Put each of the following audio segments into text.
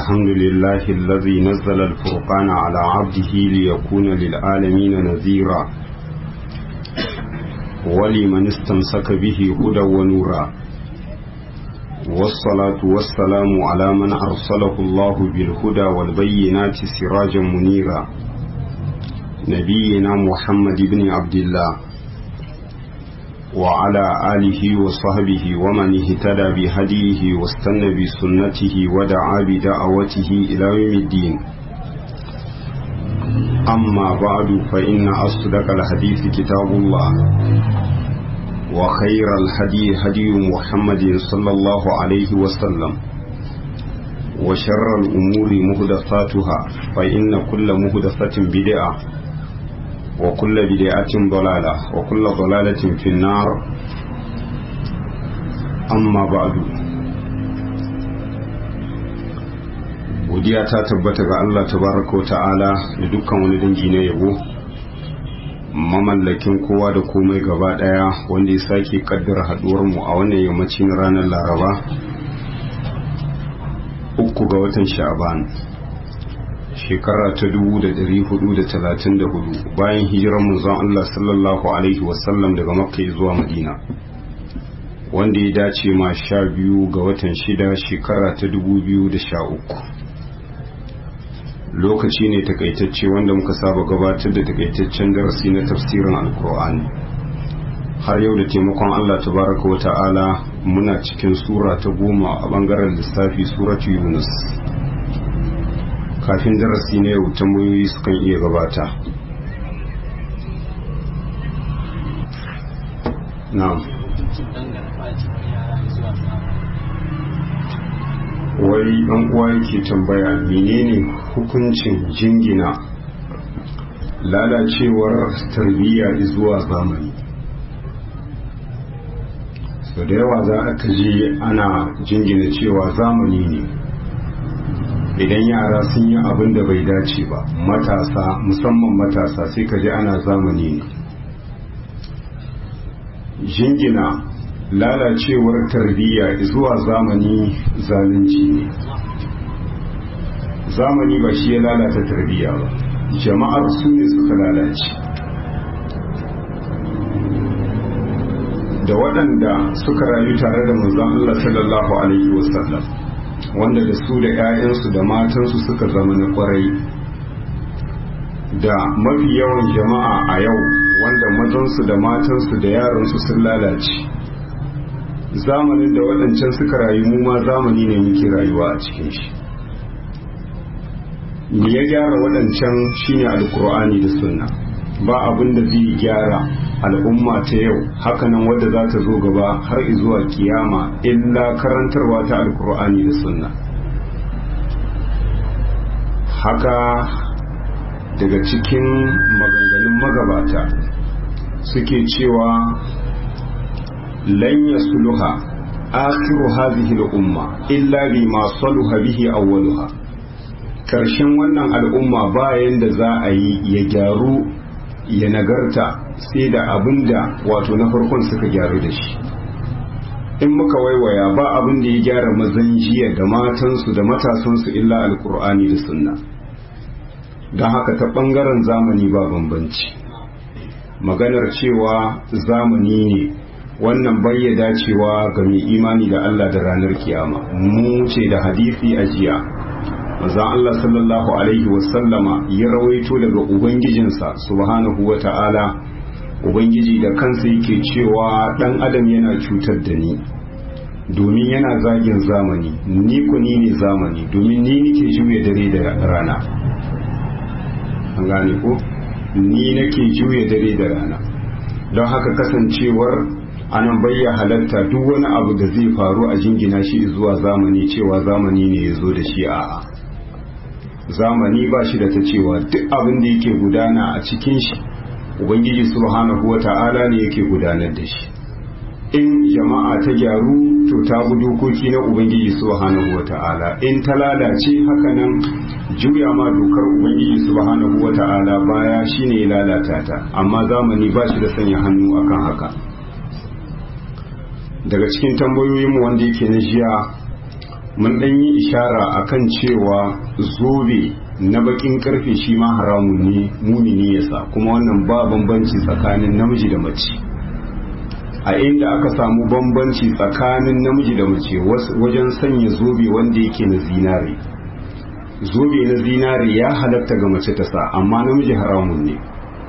الحمد لله الذي نزل الفرقان على عبده ليكون للعالمين نذيرا ولمن استمسك به هدى ونورا والصلاة والسلام على من أرسله الله بالهدى والبينات سراجا منيرا نبينا محمد بن عبد الله وعلى آله وصحبه ومن اهتدى بهديه واستنى بسنته ودعا بدعوته إلى يوم الدين أما بعد فإن أصدق الحديث كتاب الله وخير الهدي هدي محمد صلى الله عليه وسلم وشر الأمور مهدفاتها فإن كل مهدفة بدعة وكل بدعة ضلالة وكل ضلالة في النار أما بعد godiya ta tabbata ga Allah tabaraka wa ta'ala da dukkan wani dangi na yabo mamallakin kowa da komai gaba daya wanda ya sake kaddara haduwar mu a wannan yammacin ranar laraba uku ga watan sha'ban shekara ta dubu da dari hudu da talatin da hudu bayan hijirar manzon Allah sallallahu alaihi wasallam daga makka zuwa madina wanda ya dace ma sha biyu ga watan shida shekara ta dubu biyu da sha uku lokaci ne takaitacce wanda muka saba gabatar da takaitaccen darasi na tafsirin alkur'ani har yau da taimakon Allah tabaraka wa ta'ala muna cikin sura ta goma a bangaren lissafi suratu yunus kafin darasi na yau tambayoyi sukan iya gabata na'am wai ɗan uwa yake tambaya menene hukuncin jingina lalacewar tarbiyya zuwa zamani so da yawa za a je ana jingina cewa zamani ne idan yara sun yi abin da bai dace ba matasa musamman matasa sai ka ji ana zamani ne jingina lalacewar tarbiyya zuwa zamani zalunci ne zamani ba shi ya lalata tarbiyya ba jama'ar su ne suka lalace da waɗanda suka rayu tare da manzon Allah sallallahu alaihi wasallam wanda da su da 'ya'yansu da matansu suka zama na kwarai da mafi yawan jama'a a yau wanda mazansu da matansu da yaransu sun lalace zamanin da waɗancan suka rayu mu ma zamani ne muke rayuwa a cikin shi me ya gyara waɗancan shine alkur'ani da sunna ba abin da zai gyara al'umma ta yau hakanan wadda za ta zo gaba har zuwa kiyama illa karantarwa ta alkur'ani da sunna haka daga cikin maganganun magabata suke cewa lan yasluha akhiru hadhihi al-umma illa bima saluha bihi awwaluha karshen wannan al'umma bayan da za a yi ya gyaru ya nagarta sai da abinda wato na farkon suka gyaru da shi in muka waiwaya ba abin da ya gyara mazan jiya da matansu da matasansu illa alkur'ani da sunna don haka ta ɓangaren zamani ba bambanci maganar cewa zamani ne wannan bayyada cewa ga mai imani da Allah da ranar kiyama mu ce da hadisi a jiya manzon Allah sallallahu alaihi wasallama ya rawaito daga ubangijinsa subhanahu wata'ala ubangiji da kansa yake cewa dan adam yana cutar da ni domin yana zagin zamani ni ku ni ne zamani domin ni nake juya dare da rana an gane ko ni nake juya dare da rana don haka kasancewar anan bayya halatta duk wani abu da zai faru a jingina shi zuwa zamani cewa zamani ne ya zo da shi a'a zamani ba shi da ta cewa duk abin da yake gudana a cikin shi ubangiji subhanahu wa ta'ala ne yake gudanar da shi in jama'a ta gyaru to ta bi dokoki na ubangiji subhanahu wa ta'ala in ta lalace hakanan juya ma dokar ubangiji subhanahu wa ta'ala baya shine ya lalata ta amma zamani ba shi da sanya hannu akan haka daga cikin tambayoyinmu wanda yake na jiya mun ɗan yi ishara akan cewa zobe na bakin karfe shi ma haramun ne mumini yasa kuma wannan ba bambanci tsakanin namiji da mace a inda aka samu bambanci tsakanin namiji da mace wajen sanya zobe wanda yake na zinare zobe na zinare ya halatta ga mace ta sa amma namiji haramun ne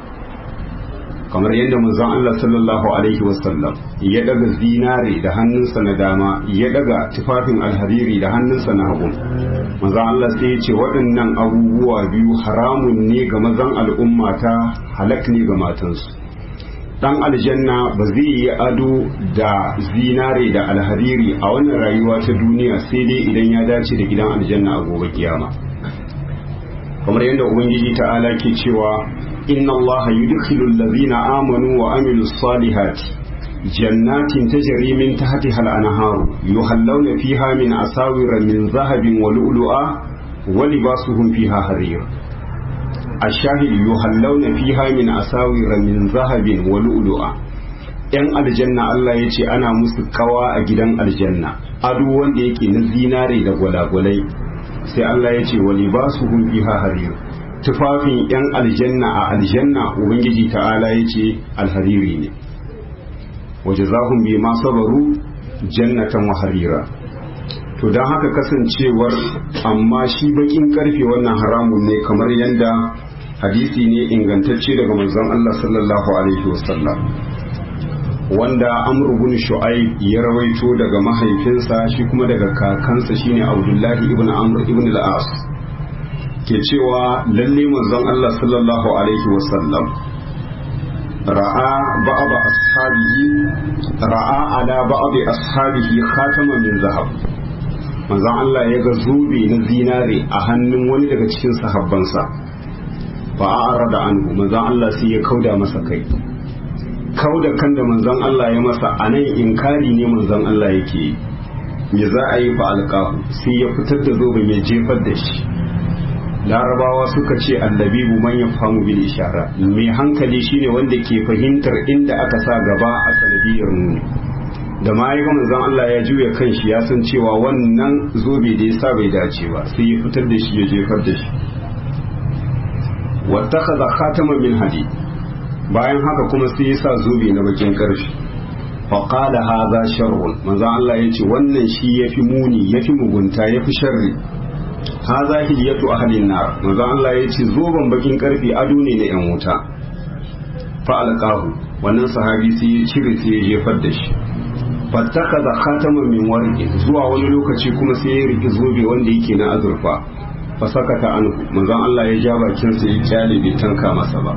kamar yadda manzon Allah sallallahu alaihi wasallam ya daga zinare da hannunsa na dama ya daga tufafin alhariri da hannunsa na hagu manzon Allah sai ya ce waɗannan abubuwa biyu haramun ne ga mazan al'umma ta halak ne ga matansu dan aljanna ba zai yi ado da zinare da alhariri a wannan rayuwa ta duniya sai dai idan ya dace da gidan aljanna a gobe kiyama kamar yadda ubangiji ta'ala ke cewa inna allaha yudkhilu allazina amanu wa amilus salihati jannatin tajri min tahtiha al-anharu yuhallawna fiha min asawira min zahabin wa lu'lu'a wa libasuhum fiha harir الشاهد يهلون فيها من أساور من ذهب ولؤلؤا ‘yan aljanna Allah ya ce ana musu kawa a gidan aljanna ado wanda yake na zinare da gwalagwalai sai Allah ya ce wali ba su fiha harir tufafin ‘yan aljanna a aljanna ubangiji ta'ala ya ce alhariri ne waje zahun bi ma sabaru jannatan wa harira to don haka kasancewar amma shi bakin karfe wannan haramun ne kamar yadda hadisi ne ingantacce daga manzon Allah sallallahu alaihi wasallam wanda amr ibn shu'aib ya rawaito daga mahaifinsa shi kuma daga kakansa shine abdullahi ibn amr ibn al-as ke cewa lalle manzon Allah sallallahu alaihi wasallam ra'a ba'd ashabihi ra'a ala ba'd ashabihi khataman min zahab manzon Allah ya ga zobe na zinare a hannun wani daga cikin sahabbansa fa a'ara da anhu manzon Allah sai ya kauda masa kai kauda kan da manzon Allah ya masa anan inkari ne manzon Allah yake me za a yi fa alqahu sai ya fitar da zoben ya jefar da shi larabawa suka ce annabibu man yafhamu bil ishara mai hankali shine wanda ke fahimtar inda aka sa gaba a sanadiyar nuni da ma ya manzon Allah ya juya kan shi ya san cewa wannan zobe da ya sa bai dace ba sai ya fitar da shi ya jefar da shi wattakhadha khataman min hadid bayan haka kuma sai ya sa zobe na bakin karfi fa qala hadha sharrun manzon Allah ya ce wannan shi yafi muni yafi mugunta yafi sharri hadha hiliyatu ahlin nar manzon Allah ya ce zoben bakin karfi ado ne na yan wuta fa alqahu wannan sahabi sai ya cire sai ya jefar da shi fattaka da khataman min warqi zuwa wani lokaci kuma sai ya riki zobe wanda yake na azurfa fa sakata anhu manzon Allah ya ja bakin sa ya kyale bai tanka masa ba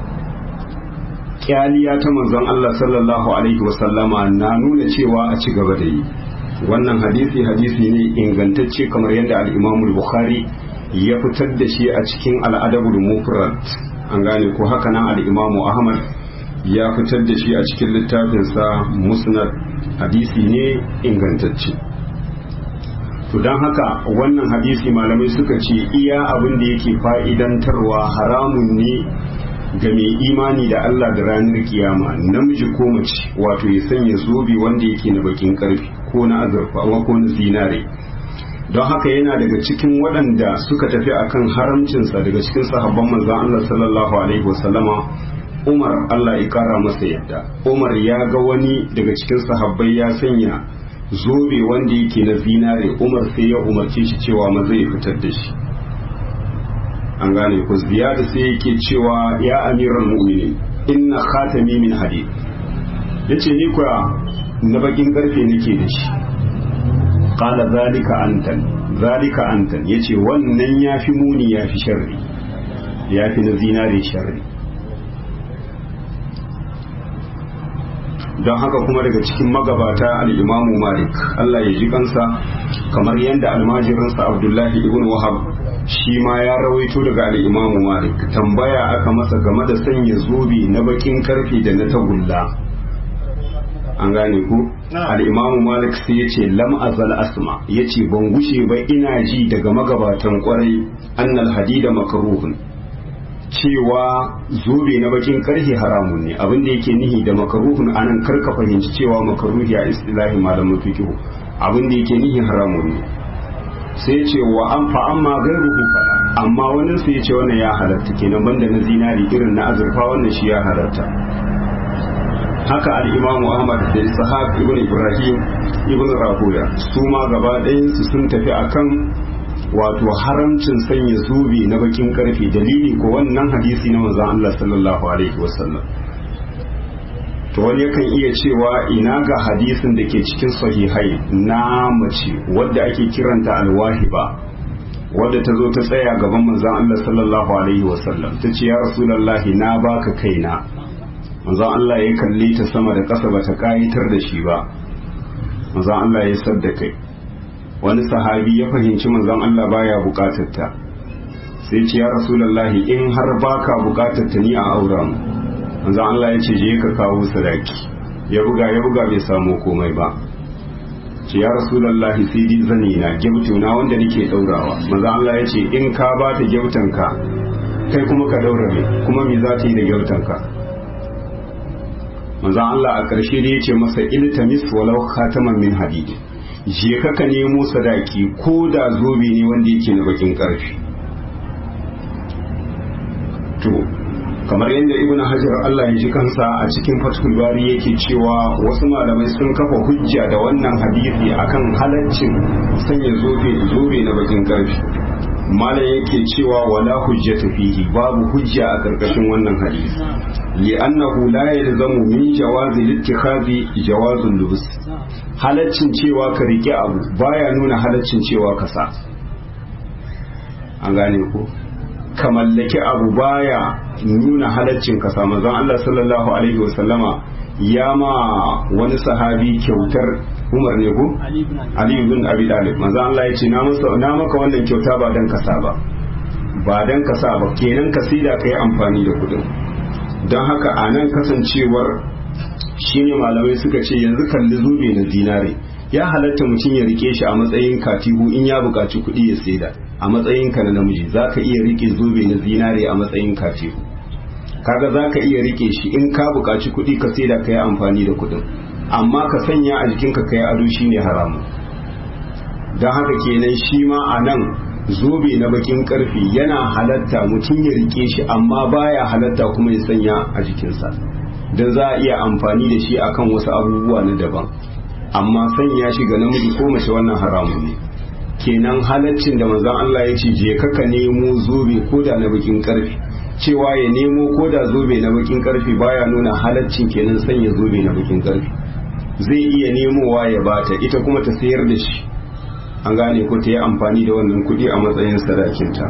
kyaliya ta manzon Allah sallallahu alaihi wasallama na nuna cewa a ci gaba da yi wannan hadisi hadisi ne ingantacce kamar yadda al-Imam al-Bukhari ya fitar da shi a cikin al-Adabul Mufrad an gane ko haka nan al-Imam Ahmad ya fitar da shi a cikin littafinsa Musnad hadisi ne ingantacce to don haka wannan hadisi malamai suka ce iya abin da yake fa'idantarwa haramun ne ga mai imani da Allah da ranar kiyama namiji ko mace wato ya sanya zobe wanda yake na bakin karfi ko na azurfa ko na zinare don haka yana daga cikin waɗanda suka tafi akan haramcinsa daga cikin sahabban manzon Allah sallallahu alaihi wasallama Umar Allah ya kara masa yadda Umar ya ga wani daga cikin sahabbai ya sanya zobe wanda yake na zinare Umar sai ya umarce shi cewa ma zai fitar da shi an gane ku ziyada sai yake cewa ya amiral mu'minin inna khatami min hadid yace ni kuwa na bakin karfe nake da shi qala zalika antan zalika antan yace wannan yafi muni yafi sharri yafi na zinare sharri don haka kuma daga cikin magabata al'imamu malik Allah ya ji kansa kamar yadda almajirinsa abdullahi ibn wahab shi ma ya rawaito daga al'imamu malik tambaya aka masa game da sanya zobe na bakin karfe da na tagulla an gane ku al'imamu malik sai ya ce lam azal asma ya ce ban gushe ba ina ji daga magabatan kwarai annal hadida makaruhun cewa zobe na bakin karfe haramun ne abin da yake nihi da makaruhun anan karka fahimci cewa makaruhi a istilahi malamin fiqh abin da yake nihi haramun ne sai ce wa an fa amma gairuhu fala amma wani sai ce wannan ya halatta kenan banda na zinari irin na azurfa wannan shi ya halatta haka al-imam Ahmad da Ishaq ibn Ibrahim ibn Rahuya su ma gaba ɗayan su sun tafi akan wato haramcin sanya zubi na bakin karfe dalili ko wannan hadisi na manzon Allah sallallahu alaihi wasallam to wani yakan iya cewa ina ga hadisin da ke cikin sahihai na mace wadda ake kiranta alwahiba wadda ta zo ta tsaya gaban manzon Allah sallallahu alaihi wasallam ta ce ya rasulullahi na baka kaina manzon Allah ya kalle ta sama da ƙasa bata kayitar da shi ba manzon Allah ya sadda kai wani sahabi ya fahimci manzon Allah baya bukatar ta sai ce ya rasulullahi in har baka bukatar ta ni a aura mu manzon Allah ya ce je ka kawo sadaki ya buga ya buga bai samu komai ba ce ya rasulullahi sai di zani na gyautu na wanda nake daurawa manzon Allah ya ce in ka ba ta gyautan ka kai kuma ka daura me kuma me za ta yi da gyautan ka manzon Allah a ƙarshe da ya ce masa iltamis walau khataman min hadid je ka ka nemo sadaki ko da zobe ne wanda yake na bakin ƙarfi to kamar yadda ibn hajar Allah ya ji kansa a cikin fathul bari yake cewa wasu malamai sun kafa hujja da wannan hadisi akan halaccin sanya zobe zobe na bakin ƙarfi malam yake cewa wala hujjata fihi babu hujja a karkashin wannan hadisi li'annahu la yalzamu min jawazi littikhadi jawazul lubs halaccin cewa ka rike abu baya nuna halaccin cewa ka sa an gane ko ka mallaki abu baya nuna halaccin ka sa manzon Allah sallallahu alaihi wasallama ya ma wani sahabi kyautar Umar ne ko Ali ibn Abi Talib manzo Allah ya ce na masa na maka wannan kyauta ba dan kasa ba ba dan kasa ba kenan ka sida kai amfani da kudin don haka a nan kasancewar shine malamai suka ce yanzu kalli zube na zinare ya halatta mutum ya rike shi a matsayin katihu in ya buƙaci kuɗi ya saida a matsayin ka na namiji zaka iya rike zube na zinare a matsayin katihu kaga zaka iya rike shi in ka buƙaci kuɗi ka saida kai amfani da kuɗin amma ka sanya a jikinka kai ado shine haramu don haka kenan shi ma a nan zobe na bakin karfi yana halatta mutum ya rike shi amma baya halatta kuma ya sanya a jikinsa don za a iya amfani da shi akan wasu abubuwa na daban amma sanya shi ga namiji ko mace wannan haramun ne kenan halaccin da manzon Allah ya ce je ka nemo zobe ko da na bakin karfi cewa ya nemo ko da zobe na bakin karfi baya nuna halaccin kenan sanya zobe na bakin karfi zai iya nemowa ya bata ita kuma ta sayar da shi an gane ko ta yi amfani da wannan kuɗi a matsayin sadakinta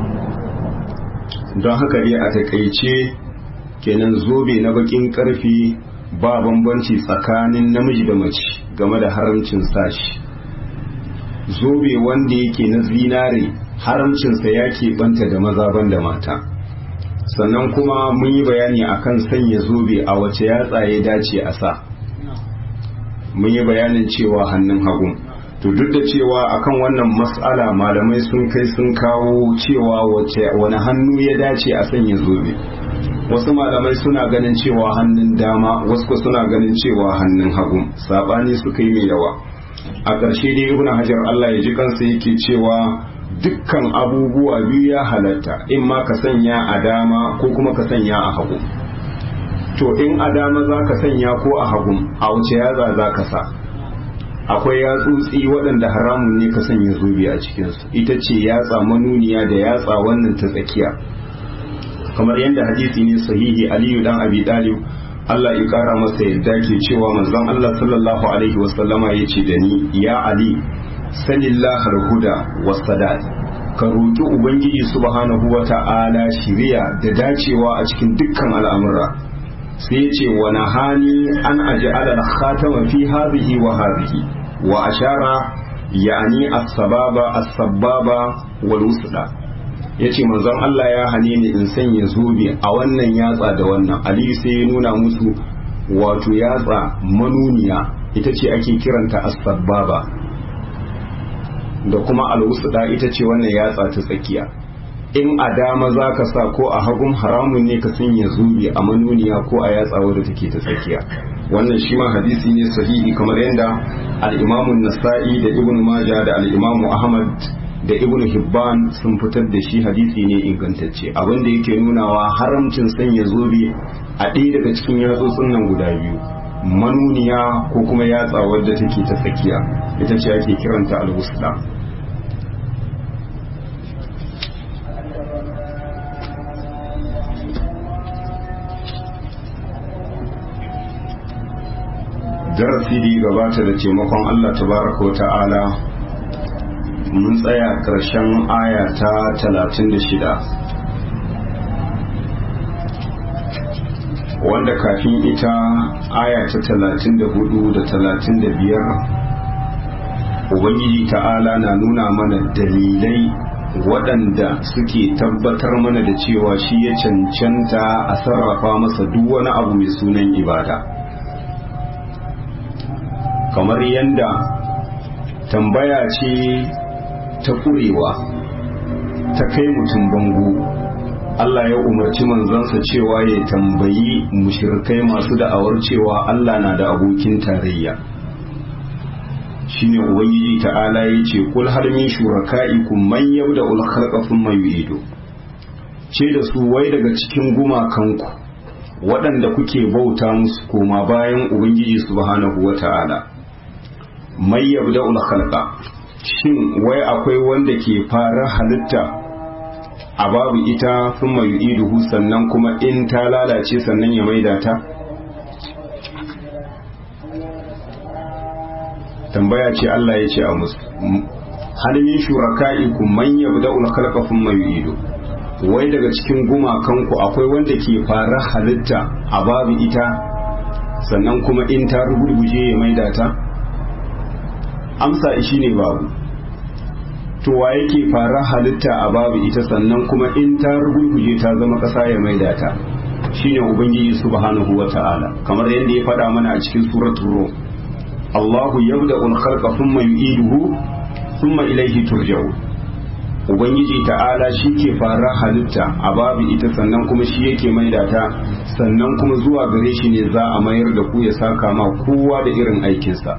don haka dai a takaice kenan zobe na bakin karfi ba bambanci tsakanin namiji da mace game da haramcin sashi zobe wanda yake na zinare haramcinsa ya keɓanta da maza ban da mata sannan kuma mun yi bayani akan sanya zobe a wace yatsa ya dace a sa mun yi bayanin cewa hannun hagu to duk da cewa akan wannan mas'ala malamai sun kai sun kawo cewa wace wani hannu ya dace a sanya zobe wasu malamai suna ganin cewa hannun dama wasu suna ganin cewa hannun hagu sabani suka yi mai yawa a ƙarshe dai ibn hajar Allah ya ji kansa yake cewa dukkan abubuwa biyu ya halatta in ma ka sanya a dama ko kuma ka sanya a hagu to in a dama za ka sanya ko a hagu a wuce yaza za ka sa akwai yatsutsi waɗanda haramun ne ka sanya zobe a cikinsu ita ce yatsa manuniya da yatsa wannan ta tsakiya kamar yadda hadisi ne sahihi aliyu dan abi dalib Allah ya kara masa yadda ke cewa manzon Allah sallallahu alaihi wasallama ya ce da ni ya ali sanillah huda wasadat ka roki ubangiji subhanahu wata'ala shiriya da dacewa a cikin dukkan al'amura sai ce wa nahani an aj'ala al-khatama fi hadhihi wa hadhihi wa ashara yani as-sababa as-sababa wal wusda yace manzon Allah ya hane ni in sanya zobe a wannan yatsa da wannan Ali sai ya nuna musu wato yatsa manuniya ita ce ake kiranta as-sababa da kuma al-wusda ita ce wannan yatsa ta tsakiya in a dama za ka sa ko a hagun haramun ne ka sanya zubi a manuniya ko a yatsa wadda take ta tsakiya wannan shi ma hadisi ne sahihi kamar yadda al-imamun nasa'i da ibn majah da al-imamu ahmad da ibn hibban sun fitar da shi hadisi ne ingantacce abin da yake nunawa haramcin sanya zobe a ɗaya daga cikin yatsotsin nan guda biyu manuniya ko kuma yatsa wadda take ta tsakiya ita ce ake kiranta al-wusla darasi da gabata da taimakon Allah tabaraka wa ta'ala mun tsaya ƙarshen aya ta talatin da shida wanda kafin ita aya ta talatin da hudu da talatin da biyar ubangiji ta'ala na nuna mana dalilai waɗanda suke tabbatar mana da cewa shi ya cancanta a sarrafa masa duk wani abu mai sunan ibada kamar yadda tambaya ce ta kurewa ta kai mutum bango Allah ya umarci manzansa cewa ya tambayi mushirkai masu da'awar cewa Allah na da abokin tarayya shine ubangiji ta'ala ya ce kul har min shuraka'ikum man yabda ul khalqa thumma yu'idu ce da su wai daga cikin gumakanku waɗanda kuke bauta musu koma bayan ubangiji subhanahu wata'ala mai yabda ul khalqa shin wai akwai wanda ke fara halitta a babu ita sun mai iduhu sannan kuma in ta lalace sannan ya maida ta tambaya ce Allah ya ce a musu halin shuraka'iku man yabda'ul khalqa thumma yu'idu wai daga cikin gumakanku akwai wanda ke fara halitta a babu ita sannan kuma in ta rugurguje ya maida ta amsa shi ne babu to wa yake fara halitta a babu ita sannan kuma in ta rugurguje ta zama ƙasa ya maida ta shine ubangiji subhanahu wata'ala kamar yadda ya faɗa mana a cikin suratul rum Allahu yabda'u al-khalqa thumma yu'iduhu thumma ilayhi turja'un ubangiji ta'ala shi ke fara halitta a babu ita sannan kuma shi yake maida ta sannan kuma zuwa gare shi ne za a mayar da ku ya saka ma kowa da irin aikinsa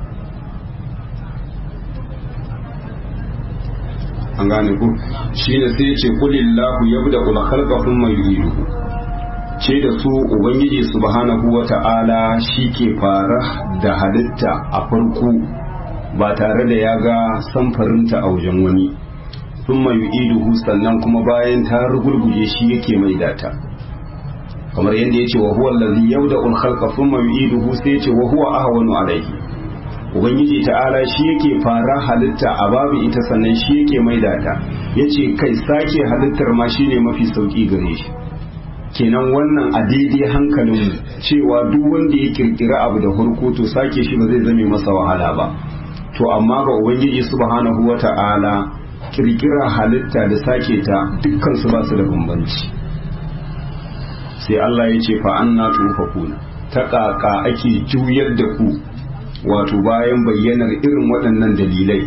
an gane ku shi ne sai ce kulillahu yabda ul khalqa thumma yu'iduhu ce da su ubangiji subhanahu wata'ala shi ke fara da halitta a farko ba tare da ya ga samfarinta a wajen wani thumma yu'iduhu sannan kuma bayan ta rugurguje shi yake mai data kamar yadda yace wa huwa allazi yabda ul khalqa thumma yu'iduhu sai yace wa huwa ahwanu alayhi ubangiji ta'ala shi yake fara halitta a babu ita sannan shi yake maida ta yace kai sake halittar ma shine mafi sauki gare shi kenan wannan a daidai hankalin cewa duk wanda ya kirkira abu da farko to sake shi ba zai zame masa wahala ba to amma ga ubangiji subhanahu wata'ala kirkira halitta da sake ta dukkan su ba su da bambanci sai Allah ya ce fa anna tufakuna ta kaka ake juyar da ku wato bayan bayyanar irin waɗannan dalilai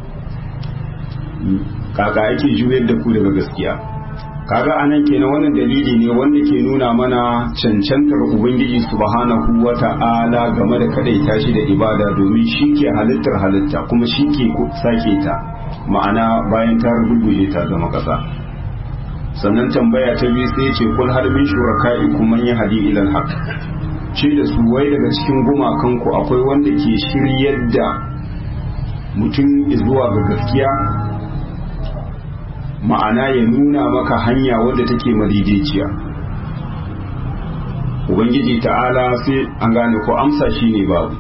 kaka ake juyar da ku daga gaskiya kaga anan kenan wannan dalili ne wanda ke nuna mana cancantar ubangiji subhanahu wata'ala game da kadaita shi da ibada domin shi ke halittar halitta kuma shi ke sake ta ma'ana bayan ta rubuje ta zama kasa sannan tambaya ta biyu sai ce kul har min shuraka'ikum man yahdi ila al-haq ce da su wai daga cikin gumakanku akwai wanda ke shiryar da mutum zuwa ga gaskiya ma'ana ya nuna maka hanya wadda take madaidaiciya ubangiji ta'ala sai an gane ko amsa shi ne babu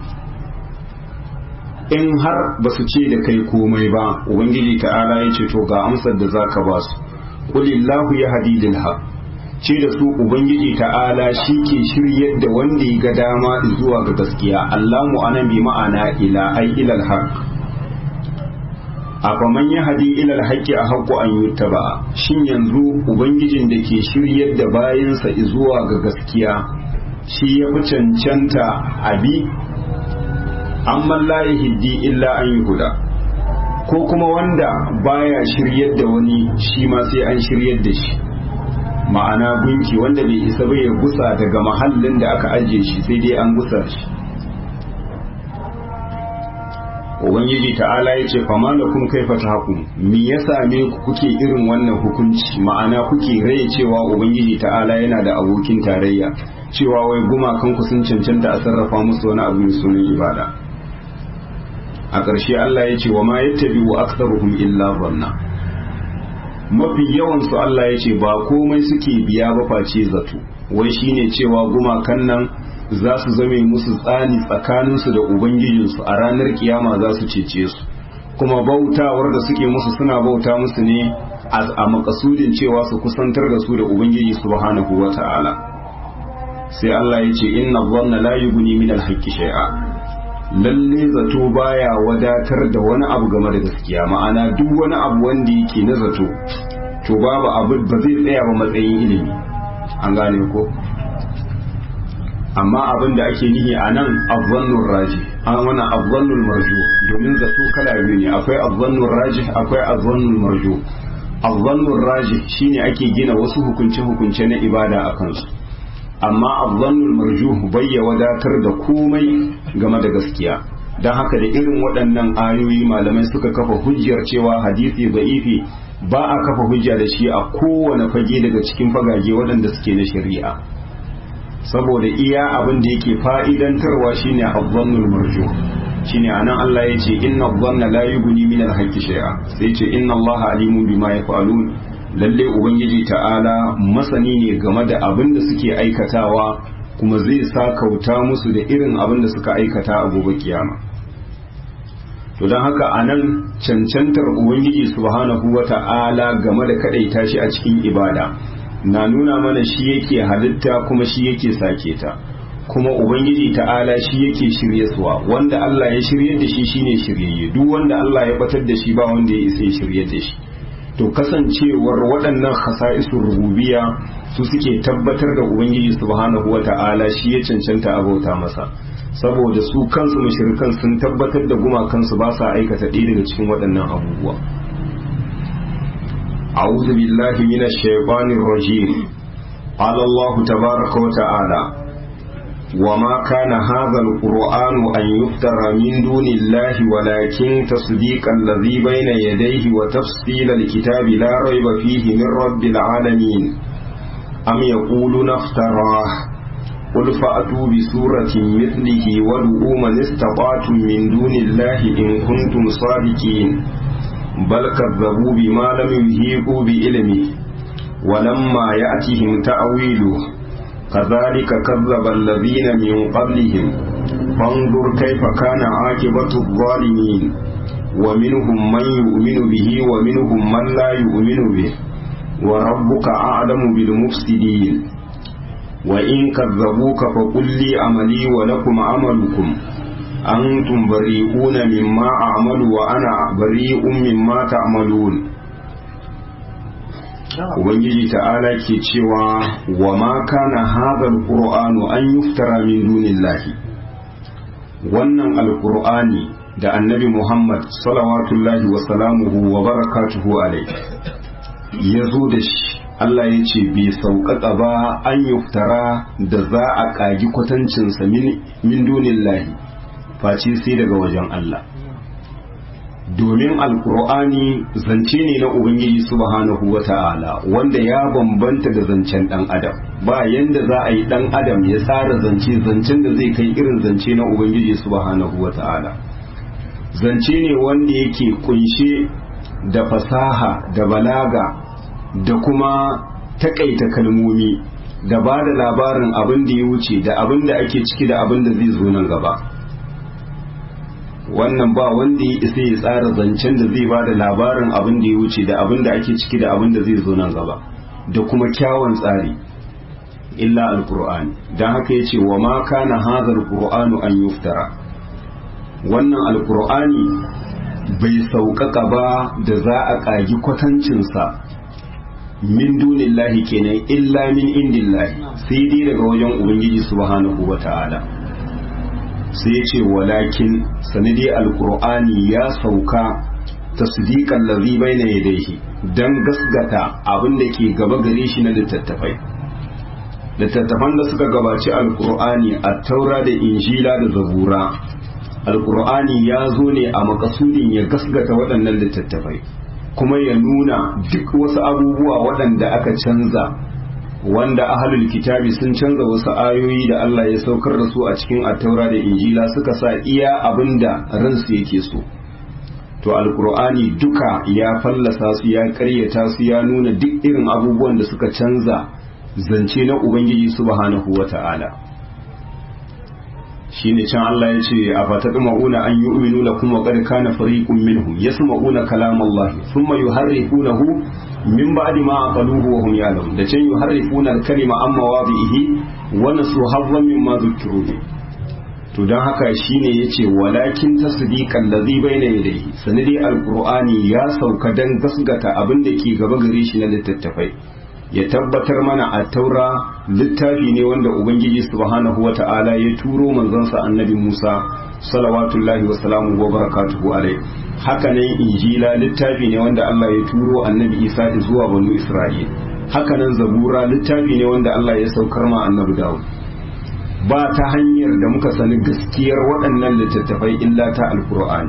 in har ba su ce da kai komai ba ubangiji ta'ala ya ce to ga amsar da zaka ba su qulillahu yahdidil haq ce da su ubangiji ta'ala shi ke shiryar da wanda ya ga dama zuwa ga gaskiya allamu anan bi ma'ana ila ai ilal haq afaman ya hadi ilal haqqi a haqqu an yuttaba shin yanzu ubangijin da ke shiryar da bayansa zuwa ga gaskiya shi ya fi cancanta abi amma la yahdi illa an yuhuda ko kuma wanda baya shiryar da wani shi ma sai an shiryar da shi ma'ana gunki wanda bai isa bai ya gusa daga mahallin da aka ajiye shi sai dai an gusa shi ubangiji ta'ala ya ce fama da kun kai fata haku me ya same ku kuke irin wannan hukunci ma'ana kuke rai cewa ubangiji ta'ala yana da abokin tarayya cewa wai gumakan ku sun cancanta a sarrafa musu wani abu mai sunan ibada a ƙarshe Allah ya ce wa ma yattabi'u aktharuhum illa dhanna mafi yawan su Allah ya ce ba komai suke biya ba face zato wai shine cewa gumakan nan za su zame musu tsani tsakaninsu da ubangijinsu a ranar kiyama za su cece su kuma bautawar da suke musu suna bauta musu ne a makasudin cewa su kusantar da su da ubangiji subhanahu wa ta'ala sai Allah ya ce inna dhanna la yughni min al-haqqi shay'a lalle zato baya wadatar da wani abu game da gaskiya ma'ana duk wani abu wanda yake na zato to babu abu ba zai tsaya ba matsayin ilimi an gane ko amma abin da ake nihi a nan azzannun raji an wana azzannun marju domin zato kala biyu ne akwai azzannun raji akwai azzannun marju azzannun raji shine ake gina wasu hukunce-hukunce na ibada a kansu amma azzannun marju bai ya wadatar da komai game da gaskiya don haka da irin waɗannan ayoyi malamai suka kafa hujjar cewa hadisi da'ifi ba a kafa hujja da shi a kowane fage daga cikin fagage waɗanda suke na shari'a saboda iya abin da yake fa'idantarwa shine azzannul marju shine anan Allah ya ce inna dhanna la yughni min al-haqqi shay'a sai ce inna Allah alimun bima yaf'alun lalle ubangiji ta'ala masani ne game da abin da suke aikatawa kuma zai sa kauta musu da irin abin da suka aikata a gobe kiyama to don haka anan cancantar ubangiji subhanahu wata'ala game da kadaita shi a cikin ibada na nuna mana shi yake halitta kuma shi yake sake ta kuma ubangiji ta'ala shi yake shiryaswa wanda Allah ya shirye da shi shine shiryayye duk wanda Allah ya batar da shi ba wanda ya isa ya shirye da shi to kasancewar waɗannan khasa'isur rububiyya su suke tabbatar da ubangiji subhanahu wata'ala shi ya cancanta abauta masa saboda su kansu mushrikan sun tabbatar da gumakansu ba sa aikata ɗaya daga cikin waɗannan abubuwa أعوذ بالله من الشيطان الرجيم قال الله تبارك وتعالى وما كان هذا القرآن أن يفترى من دون الله ولكن تصديق الذي بين يديه وتفصيل الكتاب لا ريب فيه من رب العالمين أم يقولون افتراه قل فأتوا بسورة مثله وادعوا من استطعتم من دون الله إن كنتم صادقين بل كذبوا بما لم يهيقوا بعلمه ولما يأتهم تأويله كذلك كذب الذين من قبلهم فانظر كيف كان عاقبة الظالمين ومنهم من يؤمن به ومنهم من لا يؤمن به وربك أعلم بالمفسدين وإن كذبوك فقل لي عملي ولكم عملكم أنتم بريئون مما أعمل وأنا بريء مما تعملون Ubangiji ta'ala ke cewa wa ma kana hadha alqur'anu an yuftara min dunillahi wannan alqur'ani da annabi Muhammad salawatullahi wa salamuhu wa barakatuhu alaihi ya zo da shi Allah ya ce bai sauƙaƙa ba an yuftara da za a ƙagi kwatancinsa min dunillahi face sai daga wajen Allah domin alkur'ani zance ne na ubangiji subhanahu wa ta'ala wanda ya bambanta da zancen dan adam ba yanda za a yi dan adam ya tsara zance zancen da zai kai irin zance na ubangiji subhanahu wa ta'ala zance ne wanda yake kunshe da fasaha da balaga da kuma takaita kalmomi da ba da labarin abin da ya wuce da abin da ake ciki da abin da zai zo nan gaba wannan ba wanda ya isa ya tsara zancen da zai ba da labarin abin da ya wuce da abin da ake ciki da abin da zai zo nan gaba da kuma kyawun tsari illa alkur'ani don haka ya ce wa ma kana hazar qur'anu an yuftara wannan alkur'ani bai sauƙaƙa ba da za a ƙagi kwatancinsa min dunillahi kenan illa min indillahi sai dai daga wajen ubangiji subhanahu wa ta'ala sai ya ce walakin sanadi alkur'ani ya sauka tasdiqan ladhi bayna yadayhi dan gasgata abin da ke gaba gare shi na littattafai littattafan da suka gabaci alkur'ani a taura da injila da zabura alkur'ani ya zo ne a makasudin ya gasgata waɗannan littattafai kuma ya nuna duk wasu abubuwa waɗanda aka canza wanda ahalul kitabi sun canza wasu ayoyi da Allah ya saukar da su a cikin attaura da injila suka sa iya abin da ransu yake so to alkur'ani duka ya fallasa su ya karyata su ya nuna duk irin abubuwan da suka canza zance na ubangiji subhanahu wata'ala shine can Allah ya ce a fatadma'una an yu'minu lakum wa qad kana fariqun minhum yasma'una kalam Allah thumma yuharrifunahu min ba'di ma aqaluhu wa hum ya'lamun da can yuharrifuna al-kalima amma wadihi wa nasu hadwan mimma dhukiru bi to dan haka shine yace walakin tasdiqan ladhi bayna yadayhi sanadi al-qur'ani ya sauka dan gasgata abin da ke gaba gare shi na littattafai ya tabbatar mana a taura littafi ne wanda ubangiji subhanahu wa ta'ala ya turo manzansa annabi musa salawatullahi wasalamu wa barakatuhu alai haka nan injila littafi ne wanda allah ya turo annabi isa zuwa banu isra'il haka nan zabura littafi ne wanda allah ya saukar ma annabi dawud ba ta hanyar da muka sani gaskiyar waɗannan littattafai illa ta alkur'ani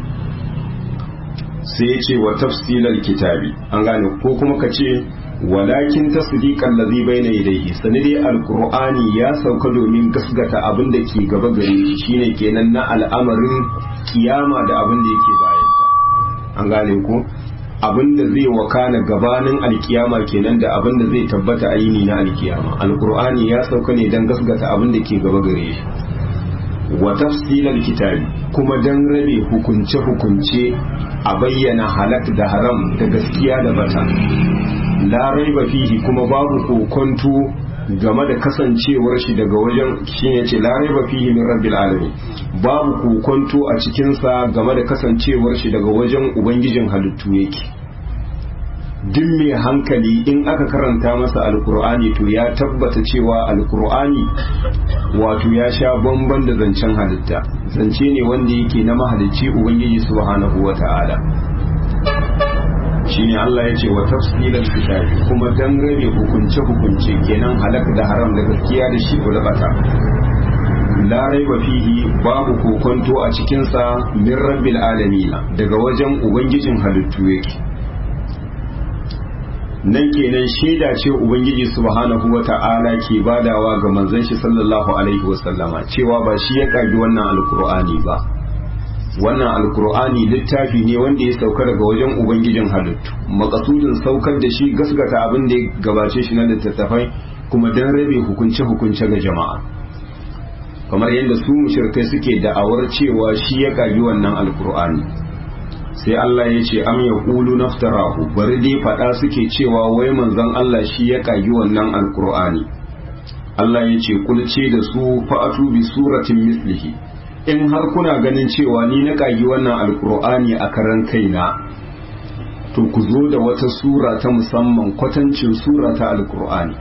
sai ya ce wa tafsilal kitabi an gane ko kuma ka ce walakin tasdiqan ladhi bayna yadayhi sanadi alqur'ani ya sauka domin gasgata abin da ke gaba gare shi shine kenan na al'amarin kiyama da abin da yake bayan ta an gane ko abin da zai wakana gabanin alkiyama kenan da abin da zai tabbata a yini na alkiyama alqur'ani ya sauka ne dan gasgata abin da ke gaba gare shi wa tafsilal kitabi kuma dan rabe hukunce hukunce a bayyana halak da haram da gaskiya da bata la raiba fihi kuma babu kokonto game da kasancewar shi daga wajen shi ne ce la raiba fihi min rabbil alamin babu kokonto a cikin sa game da kasancewar shi daga wajen ubangijin halittu yake duk mai hankali in aka karanta masa alkur'ani to ya tabbata cewa alkur'ani wato ya sha bamban da zancen halitta zance ne wanda yake na mahalicci ubangiji subhanahu wata'ala shine Allah ya ce wa tafsilal kitabi kuma dan rabe hukunce hukunce kenan halak da haram da gaskiya da shi da bata la raiba fihi babu kokonto a cikin sa min rabbil alamin daga wajen ubangijin halittu yake nan kenan shaida ce ubangiji subhanahu wata'ala ke badawa ga manzon shi sallallahu alaihi wasallama cewa ba shi ya kagi wannan alkur'ani ba wannan alkur'ani littafi ne wanda ya sauka daga wajen ubangijin halittu makasudin saukar da shi gasgata abin da ya gabace shi na littattafai kuma dan rabe hukunce-hukunce ga jama'a kamar yadda su mushrikai suke da'awar cewa shi ya kagi wannan alkur'ani sai Allah ya ce am yaqulu naftarahu bari dai fada suke cewa wai manzon Allah shi ya kagi wannan alkur'ani Allah ya ce kulce da su fa'atu bi suratin mislihi in har kuna ganin cewa ni na kagi wannan alkur'ani a karan kaina to ku zo da wata sura ta musamman kwatancin sura ta alkur'ani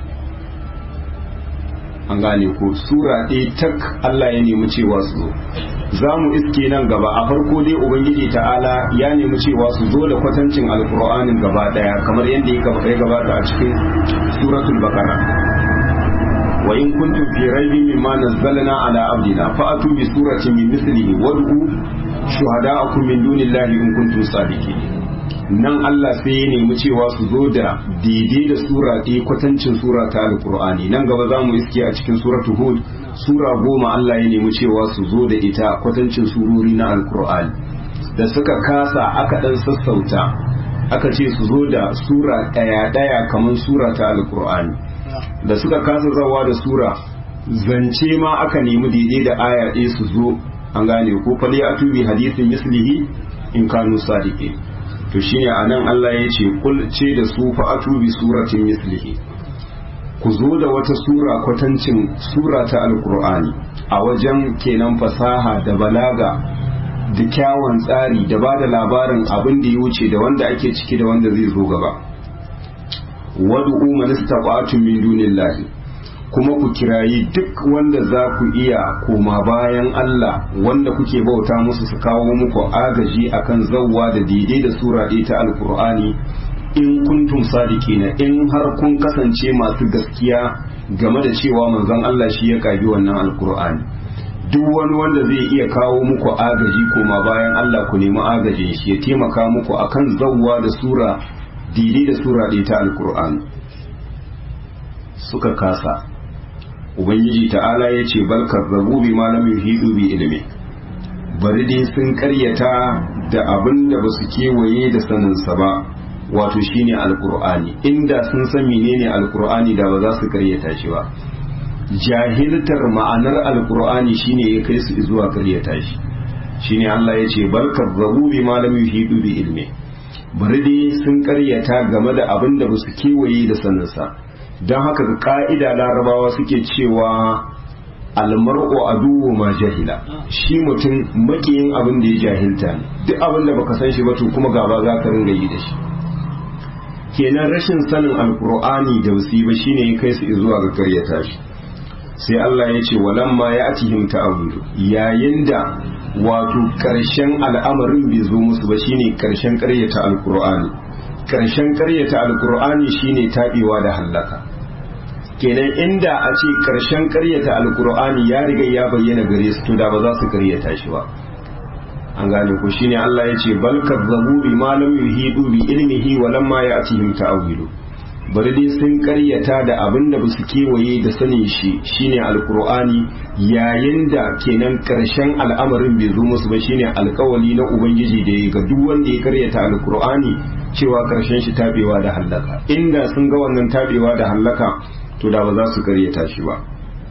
an gane ko sura ɗaya tak Allah ya nemi cewa su zo za mu iske nan gaba a farko dai ubangiji ta'ala ya nemi cewa su zo da kwatancin alkur'anin gaba ɗaya kamar yadda ya gabata a cikin suratul baqara wa in kuntum fi raibin mimma nazzalna ala abdina fa'atu bi suratin min mithlihi wad'u shuhada'akum min dunillahi in kuntum sadiqin nan Allah sai ya nemi cewa su zo da daidai da sura ɗaya kwatancin sura ta alkur'ani nan gaba za mu iske a cikin suratu hud sura goma Allah ya nemi cewa su zo da ita kwatancin surori na alkur'ani da suka kasa aka ɗan sassauta aka ce su zo da sura ɗaya ɗaya kamar sura ta alkur'ani da suka kasa zawa da sura zance ma aka nemi daidai da aya ɗaya su zo an gane ko fali a tubi hadisin mislihi in kanu sadiqin to shine anan Allah ya ce kul ce da su fa atubi suratin mislihi ku zo da wata sura kwatancin sura ta alkur'ani a wajen kenan fasaha da balaga da kyawun tsari da ba da labarin abin da ya wuce da wanda ake ciki da wanda zai zo gaba wad'u man istata'tum min dunillahi kuma ku kirayi duk wanda za ku iya koma bayan Allah wanda kuke bauta musu su kawo muku agaji akan zawwa da daidai da sura ɗaya ta alkur'ani in kuntum sadiqina in har kun kasance masu gaskiya game da cewa manzon Allah shi ya kagi wannan alkur'ani duk wani wanda zai iya kawo muku agaji koma bayan Allah ku nemi agajin shi ya taimaka muku akan zawwa da sura didi da sura ɗaya ta alkur'ani suka kasa ubangiji ta'ala ya ce bal kazzabu bi ma lam yuhidu bi ilmi bari dai sun karyata da abin da basu kewaye da saninsa ba wato shine alkur'ani inda sun san menene alkur'ani da ba za su karyata shi ba jahiltar ma'anar alkur'ani shine ya kai su zuwa karyata shi shine Allah ya ce bal kazzabu bi ma lam yuhidu bi ilmi bari dai sun karyata game da abin da basu kewaye da saninsa don haka ga ka'ida larabawa suke cewa almar'u aduwu ma jahila shi mutum makiyin abin da ya jahilta ne duk abin da baka san shi ba to kuma gaba za ka ringa yi da shi kenan rashin sanin alkur'ani da wasi ba shine ya kai su zuwa ga karyata shi sai Allah ya ce walamma ya atihim ta'awudu yayin da wato karshen al'amarin bai zo musu ba shine karshen karyata alkur'ani karshen karyata alkur'ani shine tabewa da hallaka kenan inda a ce karshen karyata alkur'ani ya riga ya bayyana gare su to da ba za su karyata shi ba an gane ko shine Allah ya ce bal kazzabu bi ma lam yuhidu bi ilmihi wa lamma ya'tihim ta'wilu bari dai sun karyata da abin da basu kewaye da sanin shi shine alkur'ani yayin da kenan karshen al'amarin bai zo musu ba shine alkawali na ubangiji da ya ga duk wanda ya karyata alkur'ani cewa karshen shi tabewa da hallaka inda sun ga wannan tabewa da hallaka to da ba za su karyata shi ba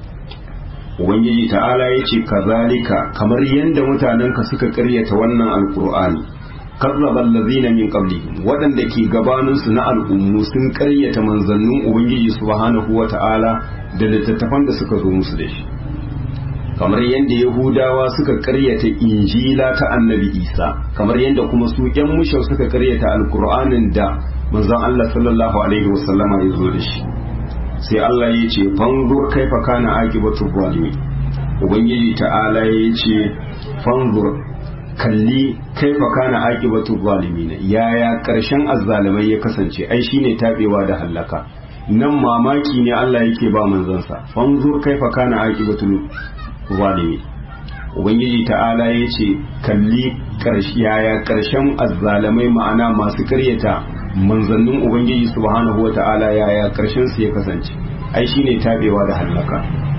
ubangiji ta'ala ya ce kazalika kamar yadda mutanenka suka karyata wannan alkur'ani kazzaba allazina min qablihim waɗanda ke gabaninsu na al'ummu sun karyata manzannin ubangiji subhanahu wata'ala da littattafan da suka zo musu da shi kamar yadda yahudawa suka karyata injila ta annabi isa kamar yadda kuma su yan mushau suka karyata alkur'anin da manzon allah sallallahu alaihi wasallama ya zo da shi sai Allah ya ce fanzur kaifa kana aqibatu zalimi ubangiji ta'ala ya ce fanzur kalli kaifa kana aqibatu zalimin yaya karshen azzalimai ya kasance ai shine tabewa da hallaka nan mamaki ne Allah yake ba manzansa fanzur kaifa kana aqibatu zalimin ubangiji ta'ala ya ce kalli yaya karshen azzalimai ma'ana masu karyata manzannin ubangiji subhanahu wa ta'ala yaya karshen su ya kasance ai shine tabewa da hallaka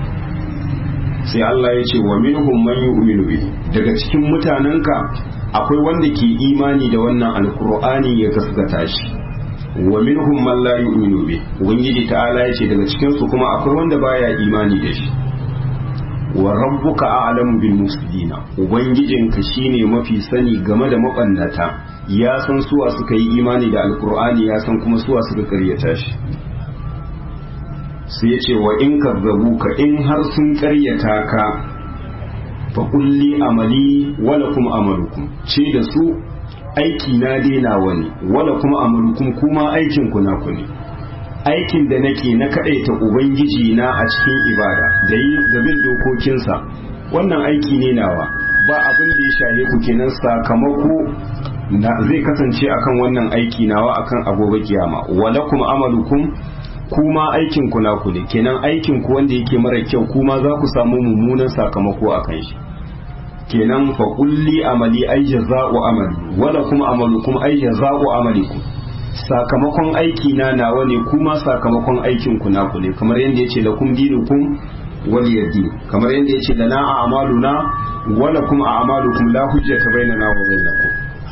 sai Allah ya ce wa minhum man yu'minu bi daga cikin mutanenka akwai wanda ke imani da wannan alkur'ani ya gaskata shi wa minhum man la yu'minu bi ubangiji ta'ala ya ce daga cikin su kuma akwai wanda baya imani da shi wa rabbuka a'lamu bil mufsidina ubangijinka shine mafi sani game da mabannata ya san suwa suka yi imani da alkur'ani ya san kuma suwa suka karyata shi sai ya ce wa in kazzabu ka in har sun karyata ka fa kulli amali wala kuma amalukum ce da su aiki na daina wani wala kuma amalukum kuma aikin ku naku ne aikin da nake na kadaita ubangiji na a cikin ibada da yi da bin dokokinsa wannan aiki ne nawa ba abin da ya shahe ku kenan sakamako na zai kasance akan wannan aiki nawa akan agobe kiyama walakum amalukum kuma aikin ku naku ne kenan aikin ku wanda yake mara kyau kuma za ku samu mummunan sakamako akan shi kenan fa kulli amali ay jaza'u amali walakum amalukum ay jaza'u amalikum sakamakon aiki na nawa ne kuma sakamakon aikin ku naku ne kamar yadda yace lakum dinukum waliyadi kamar yadda yace lana a'maluna walakum a'malukum la hujjata bainana wa bainakum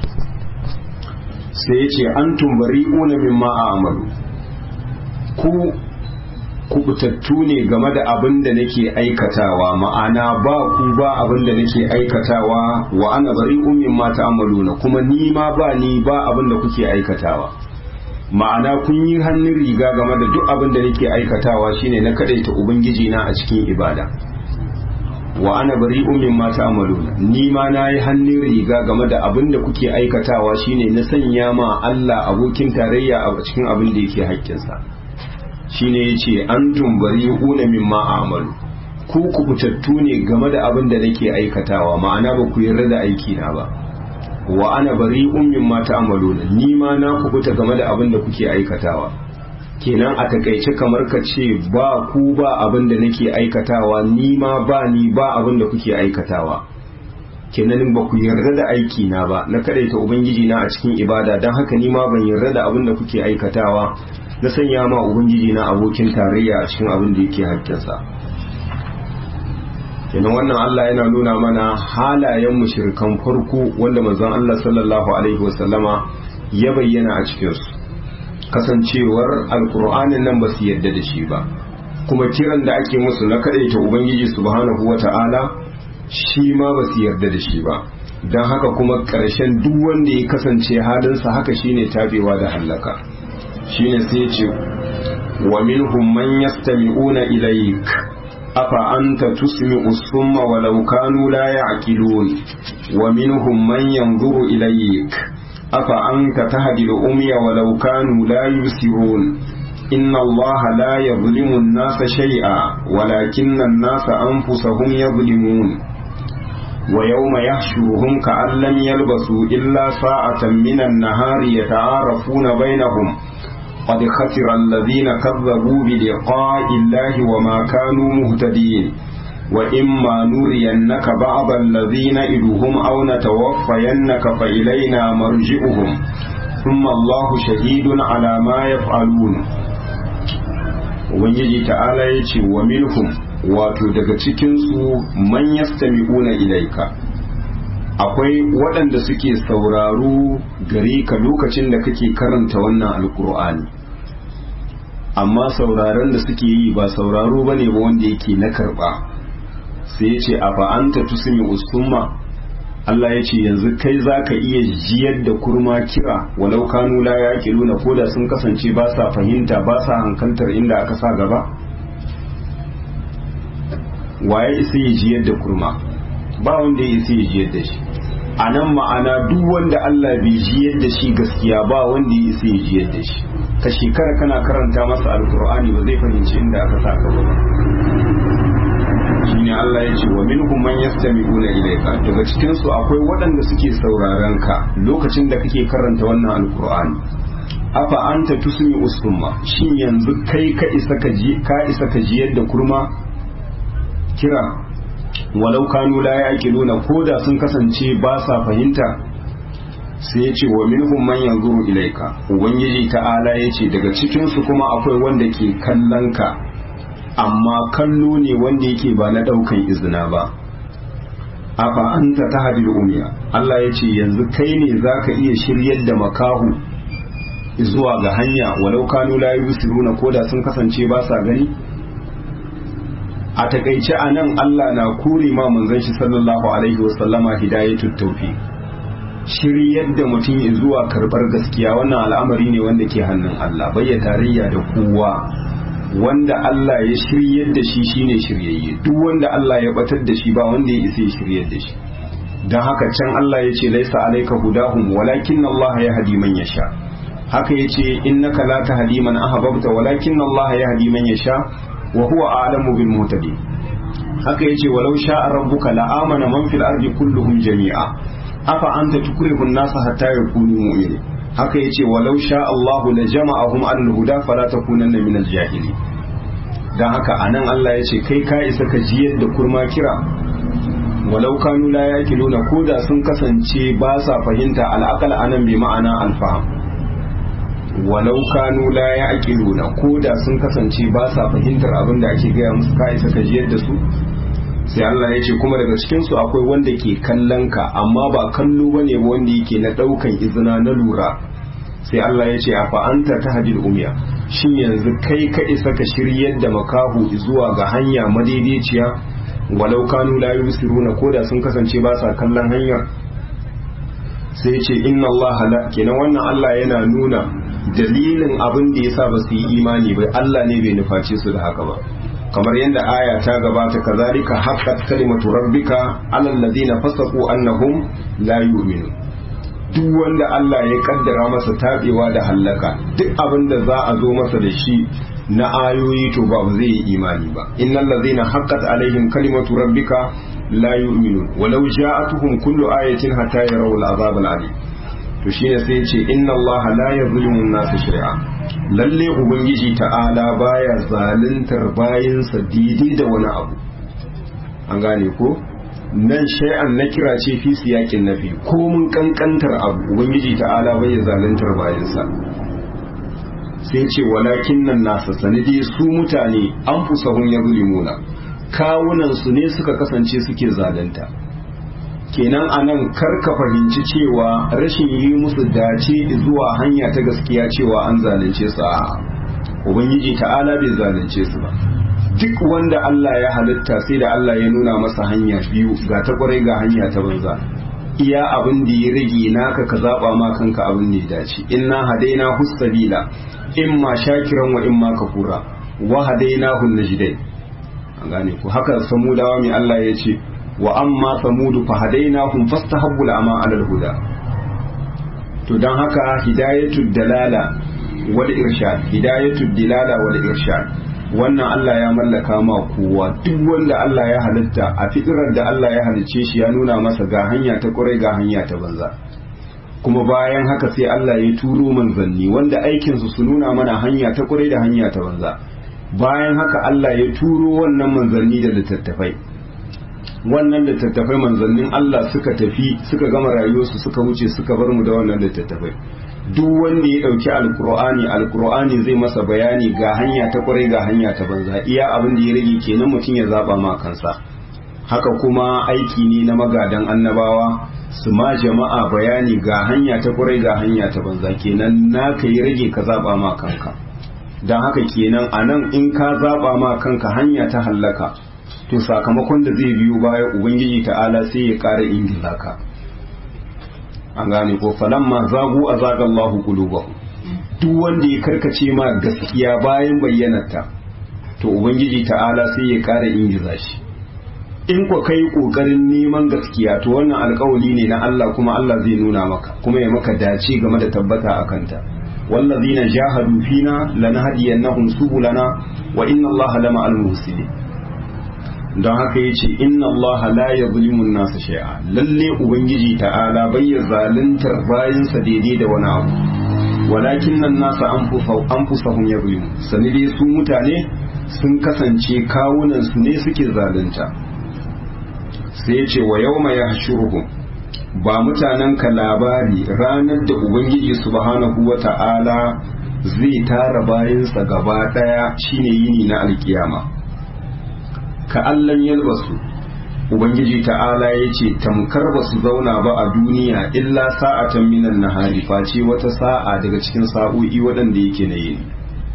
sai ya ce an tumbari una mimma a amalu ku kubutattu ne game da abin da nake aikatawa ma'ana ba ku ba abin da nake aikatawa wa ana bari umin ma ta'amaluna kuma ni ma ba ni ba abin da kuke aikatawa ma'ana kun yi hannun riga game da duk abin da nake aikatawa shine na kadaita ubangiji na a cikin ibada wa ana bari umin ma ta'maluna ni ma nayi hannun riga game da abin da kuke aikatawa shine na sanya ma Allah abokin tarayya a cikin abin da yake haƙƙinsa shine yace antum bari'una mimma a'malu ku kubutattu ne game da abin da nake aikatawa ma'ana ba ku yarda da aiki na ba wa ana bari'un mimma ta'maluna ni ma na kubuta game da abin da kuke aikatawa kenan a takaice kamar ka ce ba ku ba abin da nake aikatawa ni ma ba ni ba abin da kuke aikatawa kenan ba ku yarda da aiki na ba na kadaita ubangiji na a cikin ibada don haka ni ma ban yarda da abin da kuke aikatawa na sanya ma ubangiji na abokin tarayya a cikin abin da yake hakkinsa kenan wannan Allah yana nuna mana halayen mushrikan farko wanda manzon Allah sallallahu alaihi wasallama ya bayyana a cikin su kasancewar alkur'anin nan ba su yarda da shi ba kuma kiran da ake musu na kadaita ubangiji subhanahu wata'ala shi ma ba su yarda da shi ba don haka kuma ƙarshen duk wanda ya kasance halinsa haka shine tabewa da hallaka shine sai ce wa minhum man yastami'una ilayk afa anta tusmi'u summa walau kanu la ya'qilun wa minhum man yanzuru ilayk afa anta tahdi al-umya walau kanu la yusirun inna allaha la yadhlimu an-nasa shay'a walakinna an-nasa anfusahum yadhlimun ويوم يحشرهم كأن لم يلبثوا إلا ساعة من النهار يتعارفون بينهم قد خسر الذين كذبوا بلقاء الله وما كانوا مهتدين وإما نرينك بعض الذين إلهم أو نتوفينك فإلينا مرجئهم ثم الله شهيد على ما يفعلون ومن تعالى يتي ومنهم wato daga cikinsu man yastami'una ilaika akwai waɗanda suke sauraro gare ka lokacin da kake karanta wannan alkur'ani amma sauraron da suke yi ba sauraro ba ne ba wanda yake na karɓa sai ya ce a fa'anta tusumi usumma Allah ya ce yanzu kai za ka iya jiyar da kurma kira walau kanu la ya nuna koda sun kasance ba sa fahimta ba sa hankantar inda aka sa gaba waye isa ya jiyar da kurma ba wanda ya isa ya jiyar da shi a nan ma'ana duk wanda Allah bai jiyar da shi gaskiya ba wanda ya isa ya jiyar da shi ka shekara kana karanta masa alkur'ani ba zai fahimci inda aka sa ka ba shine Allah ya ce wa minhum man yastami'una ilayka daga cikin su akwai waɗanda suke sauraron ka lokacin da kake karanta wannan alkur'ani afa anta tusmi usumma shin yanzu kai ka isa ka ji ka isa ka jiyar da kurma kira walau kanu la yaqiluna koda sun kasance ba sa fahimta sai yace wa minhum man yanzuru ilaika ubangiji ta'ala yace daga cikin su kuma akwai wanda ke kallon ka amma kallo ne wanda yake ba na daukan izina ba afa anta tahdil umiya Allah yace yanzu kai ne zaka iya shiryar da makahu zuwa ga hanya walau kanu la yusiruna koda sun kasance ba sa gani a takaice a nan Allah na kure ma manzon shi sallallahu alaihi wasallama hidayatul tawfiq shiryar da mutum zuwa karbar gaskiya wannan al'amari ne wanda ke hannun Allah bayya tarayya da kowa wanda Allah ya shiryar da shi shine shiryayye duk wanda Allah ya batar da shi ba wanda ya isa ya shiryar da shi dan haka can Allah ya ce laisa alayka hudahum walakin Allah ya hadi man yasha haka yace innaka la tahdi man ahbabta walakin Allah ya hadi man yasha wa huwa a'lamu bil muhtadin haka yace walau sha'a rabbuka la amana man fil ardi kulluhum jami'a afa anta tukrihu an-nasa hatta yakunu mu'minin haka yace walau sha'a Allahu la jama'ahum 'ala al-huda fala takunanna min al-jahili dan haka anan Allah yace kai ka isa ka jiyar da kurma kira walau kanu la yaqiluna koda sun kasance ba sa fahimta al-aqal anan bi ma'ana al-fahm walau kanu la ya'qiluna ko da sun kasance ba sa fahimtar abin da ake gaya musu ka isa ka jiyar da su sai Allah ya ce kuma daga cikin su akwai wanda ke kallon ka amma ba kallo bane ba wanda yake na daukan izina na lura sai Allah ya ce a fa anta tahdil umya shin yanzu kai ka isa ka shiryar da makahu zuwa ga hanya madaidaiciya walau kanu la yusiruna ko da sun kasance ba sa kallon hanyar sai ce inna Allah la kenan wannan Allah yana nuna dalilin abin da yasa ba su yi imani ba Allah ne bai nuface su da haka ba kamar yadda aya ta gabata kazalika haqqat kalimatu rabbika alal ladina fasaqu annahum la yu'minu duk wanda Allah ya kaddara masa tabewa da hallaka duk abin da za a zo masa da shi na ayoyi to ba zai yi imani ba innal ladina haqqat alaihim kalimatu rabbika la yu'minun walau ja'atuhum kullu ayatin hatta yarawul azab al-alim to shine sai ya ce inna allaha la yuzlimu an-nasa shay'a lalle ubangiji ta'ala baya zaluntar bayansa daidai da wani abu an gane ko nan shay'an na kira ce fi siyakin nafi ko mun kankantar abu ubangiji ta'ala bai zaluntar bayansa sai ce walakin nan nasa sanidi su mutane an fusahun ya zulimuna kawunan su ne suka kasance suke zalunta kenan anan kar ka fahimci cewa rashin yi musu dace zuwa hanya ta gaskiya cewa an zalunce su a ubangiji ta'ala bai zalunce su ba duk wanda Allah ya halitta sai da Allah ya nuna masa hanya biyu ga ta kwarai ga hanya ta banza iya abin da ya rage naka ka zaba ma kanka abin da ya dace inna hadaina husabila imma shakiran wa imma kafura wa hadaina hun najdai an gane ku haka samudawa mai Allah ya ce wa amma samudu fa hadainahum fastahabbu al'ama 'ala al-huda to dan haka hidayatud dalala wal irshad hidayatud dilala wal irshad wannan Allah ya mallaka ma kowa duk wanda Allah ya halitta a fitirar da Allah ya halicce shi ya nuna masa ga hanya ta kurai ga hanya ta banza kuma bayan haka sai Allah ya turo manzanni wanda aikinsu su nuna mana hanya ta kurai da hanya ta banza bayan haka Allah ya turo wannan manzanni da littattafai wannan littattafai manzannin Allah suka tafi suka gama rayuwarsu suka wuce suka bar mu da wannan littattafai duk wanda ya dauki alkur'ani alkur'ani zai masa bayani ga hanya ta kwarai ga hanya ta banza iya abin da ya rage kenan mutum ya zaba ma kansa haka kuma aiki ne na magadan annabawa su ma jama'a bayani ga hanya ta kwarai ga hanya ta banza kenan naka yi rage ka zaba ma kanka don haka kenan anan in ka zaba ma kanka hanya ta hallaka to sakamakon da zai biyo baya ubangiji ta'ala sai ya ƙara ingiza ka an gane ko falamma zagu azaga Allahu qulubahum duk wanda ya karkace ma gaskiya bayan bayyanarta to ubangiji ta'ala sai ya ƙara ingiza shi in ko kai kokarin neman gaskiya to wannan alƙawari ne na Allah kuma Allah zai nuna maka kuma ya maka dace game da tabbata akan ta wallazina jahadu fina lanahdiyannahum subulana wa inna Allaha lama al-muhsinin don haka ya ce inna Allah la ya zulimun nasa shay'a lalle ubangiji ta'ala bai ya zaluntar bayansa daidai da wani abu walakin nan nasa an fusahun ya zulimu sani dai su mutane sun kasance kawunan su ne suke zalunta sai ya ce wa yau mai ba mutanen ka labari ranar da ubangiji subhanahu wa ta'ala zai tara bayansa gaba daya shine yini na alkiyama ka allan yalbasu ubangiji ta'ala ya ce tamkar ba su zauna ba a duniya illa sa'atan minan nahari face wata sa'a daga cikin sa'o'i waɗanda yake na yini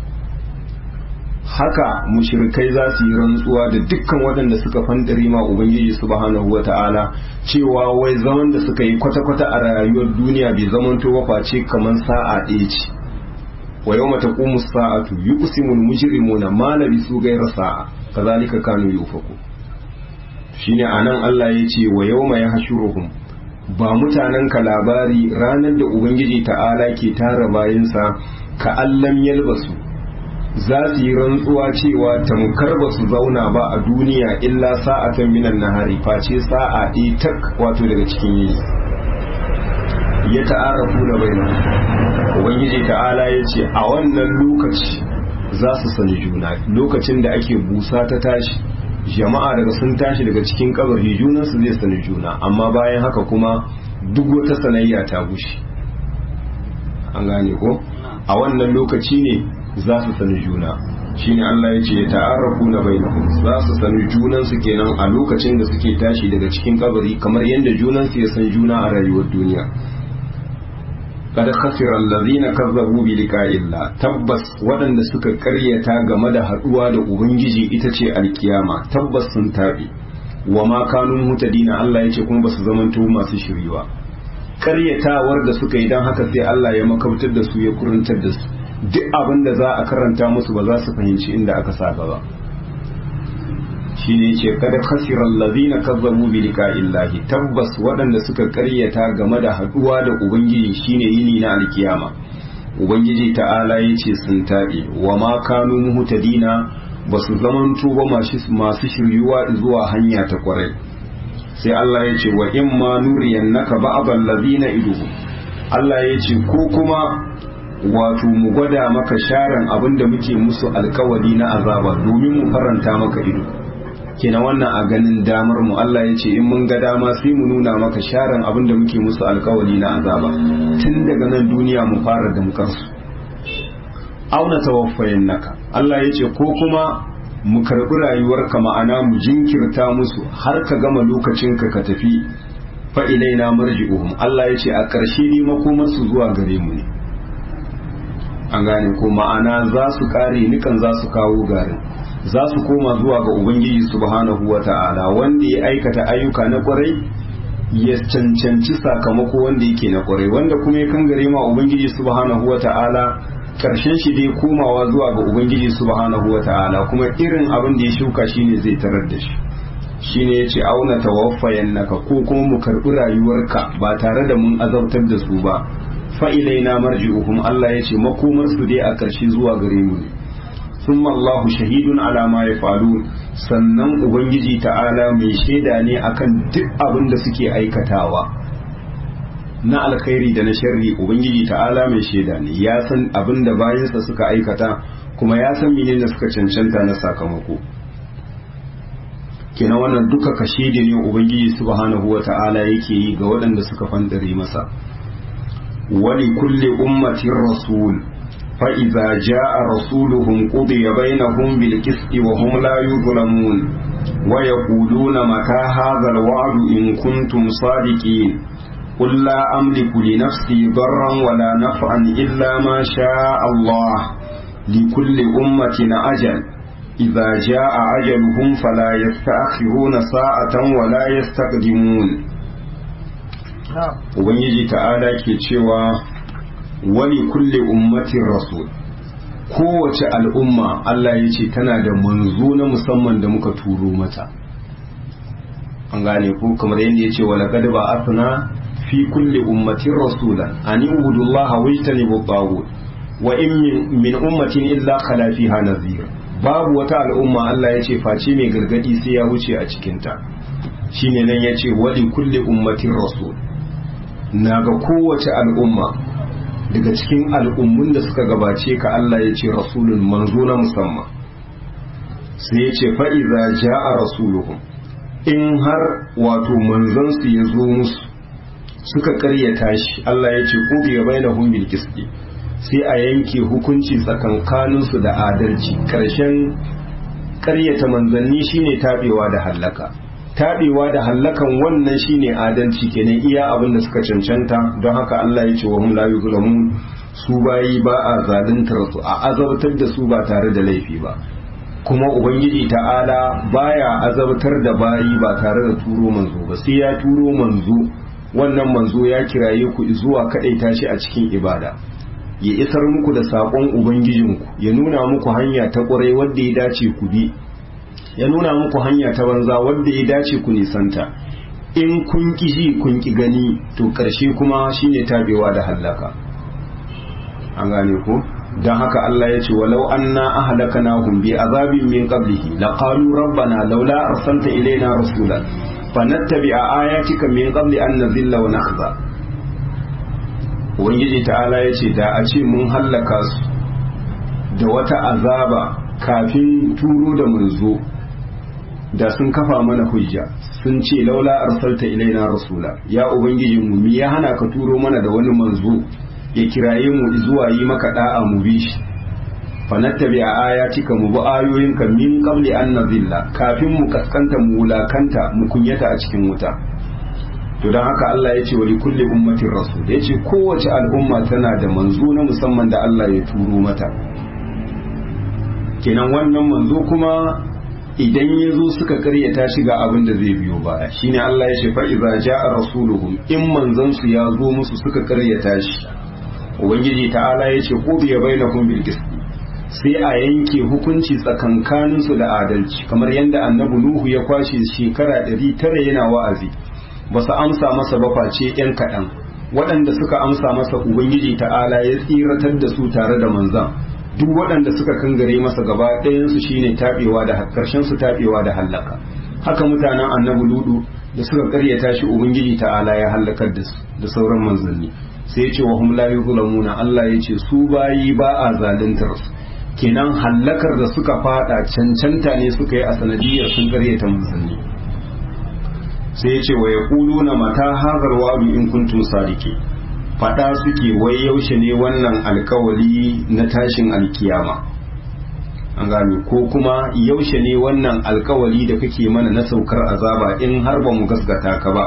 haka mushrikai za su yi rantsuwa da dukkan waɗanda suka fandare ma ubangiji subhanahu wata'ala cewa wai zaman da suka yi kwata-kwata a rayuwar duniya bai zamanto ba face kamar sa'a ɗaya ce wa yau mata ƙumus sa'atu yi kusimun mujrimuna ma labisu gaira sa'a kazalika kanu yufaku shine anan Allah ya ce wa yawma yahshuruhum ba mutanen ka labari ranar da ubangiji ta'ala ke tara bayansa ka allam yalbasu za su yi rantsuwa cewa tamkar ba su zauna ba a duniya illa sa'atan minan nahari face sa'a ɗaya tak wato daga cikin yini ya ta'arafu na baina ubangiji ta'ala ya ce a wannan lokaci za su sani juna lokacin da ake busa ta tashi jama'a daga sun tashi daga cikin kabari junansu zai sani juna amma bayan haka kuma duk wata sanayya ta gushe an gane ko a wannan lokaci ne za su sani juna shine Allah ya ce ya ta'arrafu na bainahum za su sani junansu kenan a lokacin da suke tashi daga cikin kabari kamar yadda junansu ya san juna a rayuwar duniya kada khasira allazina kazzabu bi liqa'illah tabbas waɗanda suka karyata game da haduwa da ubangiji ita ce alkiyama tabbas sun tabi wa ma kanu mutadina Allah yace kuma basu zamanto masu shiriwa karyatawar da suka yi dan haka sai Allah ya makautar da su ya kurantar da su duk abin da za a karanta musu ba za su fahimci inda aka sa ba shine ce kada khasira allazina kazzabu bi liqa'illahi tabbas waɗanda suka karyata game da haduwa da ubangiji shine yini na alkiyama ubangiji ta'ala yace sun tabe wa ma kanu muhtadina basu zamanto ba masu shiryuwa zuwa hanya ta kwarai sai Allah ya ce wa in ma nuriyannaka ba'd allazina idu Allah ya ce ko kuma wato mu gwada maka sharan abin da muke musu alkawari na azaba domin mu faranta maka ido kenan wannan a ganin damar mu Allah ya ce in mun ga dama sai mu nuna maka sharan abin da muke musu alkawari na azaba tun daga nan duniya mu fara damkar su auna tawaffayin naka Allah ya ce ko kuma mu karbi rayuwarka ma'ana mu jinkirta musu har ka gama lokacinka ka tafi fa ilaina marji'uhum Allah ya ce a ƙarshe ne makomarsu zuwa gare mu ne an gane ko ma'ana za su kare nikan za su kawo garin za su koma zuwa ga ubangiji subhanahu wa ta'ala wanda ya aikata ayyuka na kwarai ya cancanci sakamako wanda yake na kwarai wanda kuma ya kangare ma ubangiji subhanahu wa ta'ala karshen shi dai komawa zuwa ga ubangiji subhanahu wa ta'ala kuma irin abin da ya shuka shine zai tarar da shi shine yace auna tawaffayan naka ko kuma mu karbi rayuwarka ba tare da mun azabtar da su ba fa ilaina marji'uhum Allah yace makomar su dai a karshe zuwa gare mu ne thumma Allahu shahidun ala ma yafalun sannan ubangiji ta'ala mai shaida ne akan duk abin da suke aikatawa na alkhairi da na sharri ubangiji ta'ala mai shaida ne ya san abin da bayansa suka aikata kuma ya san menene suka cancanta na sakamako kenan wannan duka kashedi ne ubangiji subhanahu wata'ala yake yi ga waɗanda suka fandare masa wali kulli ummatin rasul fa idza jaa rasuluhum qudiya bainahum bil qisti wa hum la yuzlamun wa yaquluna mata hadha al wa'du in kuntum sadiqin قل لا أملك لنفسي ضرا ولا نفعا إلا ما شاء الله لكل أمة أجل إذا جاء أجلهم فلا يستأخرون ساعة ولا يستقدمون Ubangiji ta'ala ke cewa wani kulle ummatin rasul kowace al'umma Allah ya ce tana da manzo na musamman da muka turo mata an gane ku kamar yadda ya ce wa laqad ba'athna fi kulli ummatin rasulan an ibudu Allah wa yajtanibu at wa in min ummatin illa khala fiha nadhir babu wata al'umma Allah ya ce face mai gargadi sai ya wuce a cikinta shine nan ya ce wali kulli ummatin rasul na ga kowace al'umma daga cikin al'ummun da suka gabace ka Allah ya ce rasulun manzo na musamman sai ya ce fa'iza ja'a rasuluhum in har wato manzansu ya zo musu suka karyata shi Allah ya ce ƙubiya bai na bil qisti sai a yanke hukunci tsakankaninsu da adalci ƙarshen ƙaryata manzanni shine taɓewa da hallaka taɓewa da hallakan wannan shine adalci kenan iya abin da suka cancanta don haka Allah ya ce wa hum la yuzlamun su bayi ba a zaluntar su a azabtar da su ba tare da laifi ba kuma ubangiji ta'ala baya azabtar da bayi ba tare da turo manzo ba sai ya turo manzo wannan manzo ya kiraye ku zuwa kaɗaita shi a cikin ibada ya isar muku da saƙon ubangijinku ya nuna muku hanya ta ƙwarai wadda ya dace ku bi ya nuna muku hanya ta banza wadda ya dace ku nisanta in kun ki ji kun ki gani to ƙarshe kuma shine tabewa da hallaka an gane ko don haka Allah ya ce walau anna ahlakanahum bi azabin min qablihi laqalu rabbana laula arsalta ilaina rasulan fanattabi'a ayatika min qabli an nazilla wa nakhza ubangiji ta'ala ya ce da a ce mun hallaka su da wata azaba kafin turo da manzo da sun kafa mana hujja sun ce laula arsalta ilaina rasula ya ubangiji mu mi ya hana ka turo mana da wani manzo ya kiraye mu zuwa yi maka da'a mu bi shi fanattabi a ayatika mu bi ayoyinka min qabli an nazilla kafin mu kaskanta mu wulakanta mu kunyata a cikin wuta to don haka Allah ya ce wa kulli ummatin rasul ya ce kowace al'umma tana da manzo na musamman da Allah ya turo mata kenan wannan manzo kuma idan ya zo suka karyata shi ga abin da zai biyo baya shine Allah ya ce fa iza jaa rasuluhum in manzon su ya zo musu suka karyata shi ubangiji ta'ala ya ce qudiya bainakum bil qist sai a yanke hukunci tsakankanin su da adalci kamar yadda annabi nuhu ya kwashe shekara 900 yana wa'azi ba su amsa masa ba face yan kaɗan waɗanda suka amsa masa ubangiji ta'ala ya tsiratar da su tare da manzan duk waɗanda suka kangare masa gaba ɗayansu shine taɓewa da ƙarshen su taɓewa da hallaka haka mutanen annabi ludu da suka karyata shi ubangiji ta'ala ya hallakar da su da sauran manzanni sai ya ce wa hum la yuzlamuna Allah ya ce su bayi ba a zaluntar su kenan hallakar da suka fada cancanta ne suka yi a sanadiyar sun karyata musulmi sai ya ce wa yaquluna mata hazar wa'du in kuntum sadiki fada suke wai yaushe ne wannan alkawali na tashin alkiyama an gane ko kuma yaushe ne wannan alkawali da kake mana na saukar azaba in har ba mu gasgata ka ba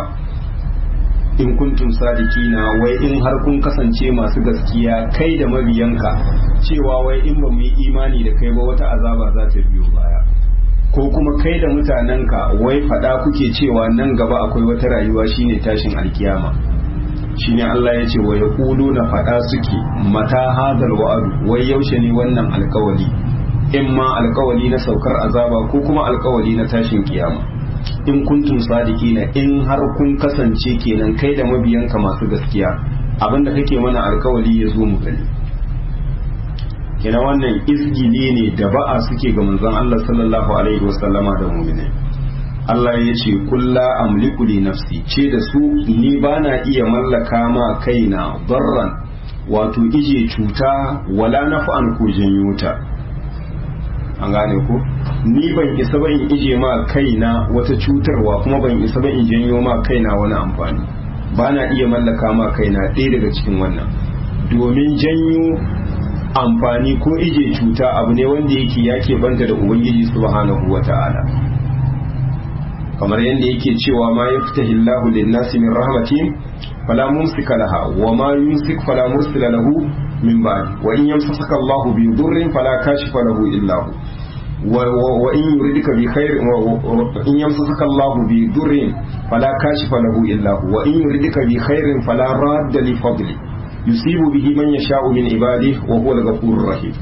in kuntum sadikina wai in har kun kasance masu gaskiya kai da mabiyanka cewa wai in ba mu yi imani da kai ba wata azaba za ta biyo baya ko kuma kai da mutanenka wai fada kuke cewa nan gaba akwai wata rayuwa shine tashin alkiyama shine Allah ya ce wa yaqulu na fada suke mata hadal wa'adu wai yaushe ne wannan alkawali in ma alkawali na saukar azaba ko kuma alkawali na tashin kiyama in kuntum sadiqina in har kun kasance kenan kai da mabiyanka masu gaskiya abinda kake mana alkawali ya zo mu gani kenan wannan izgili ne da ba'a suke ga manzon Allah sallallahu alaihi wasallama da mu'mini Allah ya ce kulla amliku li nafsi ce da su ni bana iya mallaka ma kaina darran wato ije cuta wala naf'an ko janyo ta an gane ko ni ban isa ba in ije ma kaina wata cutarwa kuma ban isa ba in janyo ma kaina wani amfani ba na iya mallaka ma kaina ɗaya daga cikin wannan domin janyo amfani ko ije cuta abu ne wanda yake yake banta da ubangiji subhanahu wata'ala kamar yadda yake cewa ma yaftahi Allahu lin-nasi min rahmatin fala mumsika laha wa ma yumsik fala mursila lahu min ba'di wa in yamsasaka Allahu bi dhurrin fala kashifa lahu illa hu wa in yuridika bi khair in yamsasaka Allahu bi dhurrin fala kashifa lahu illa hu wa in yuridika bi khairin fala radda li fadli yusibu bihi man yasha'u min ibadihi wa huwa al-ghafurur rahim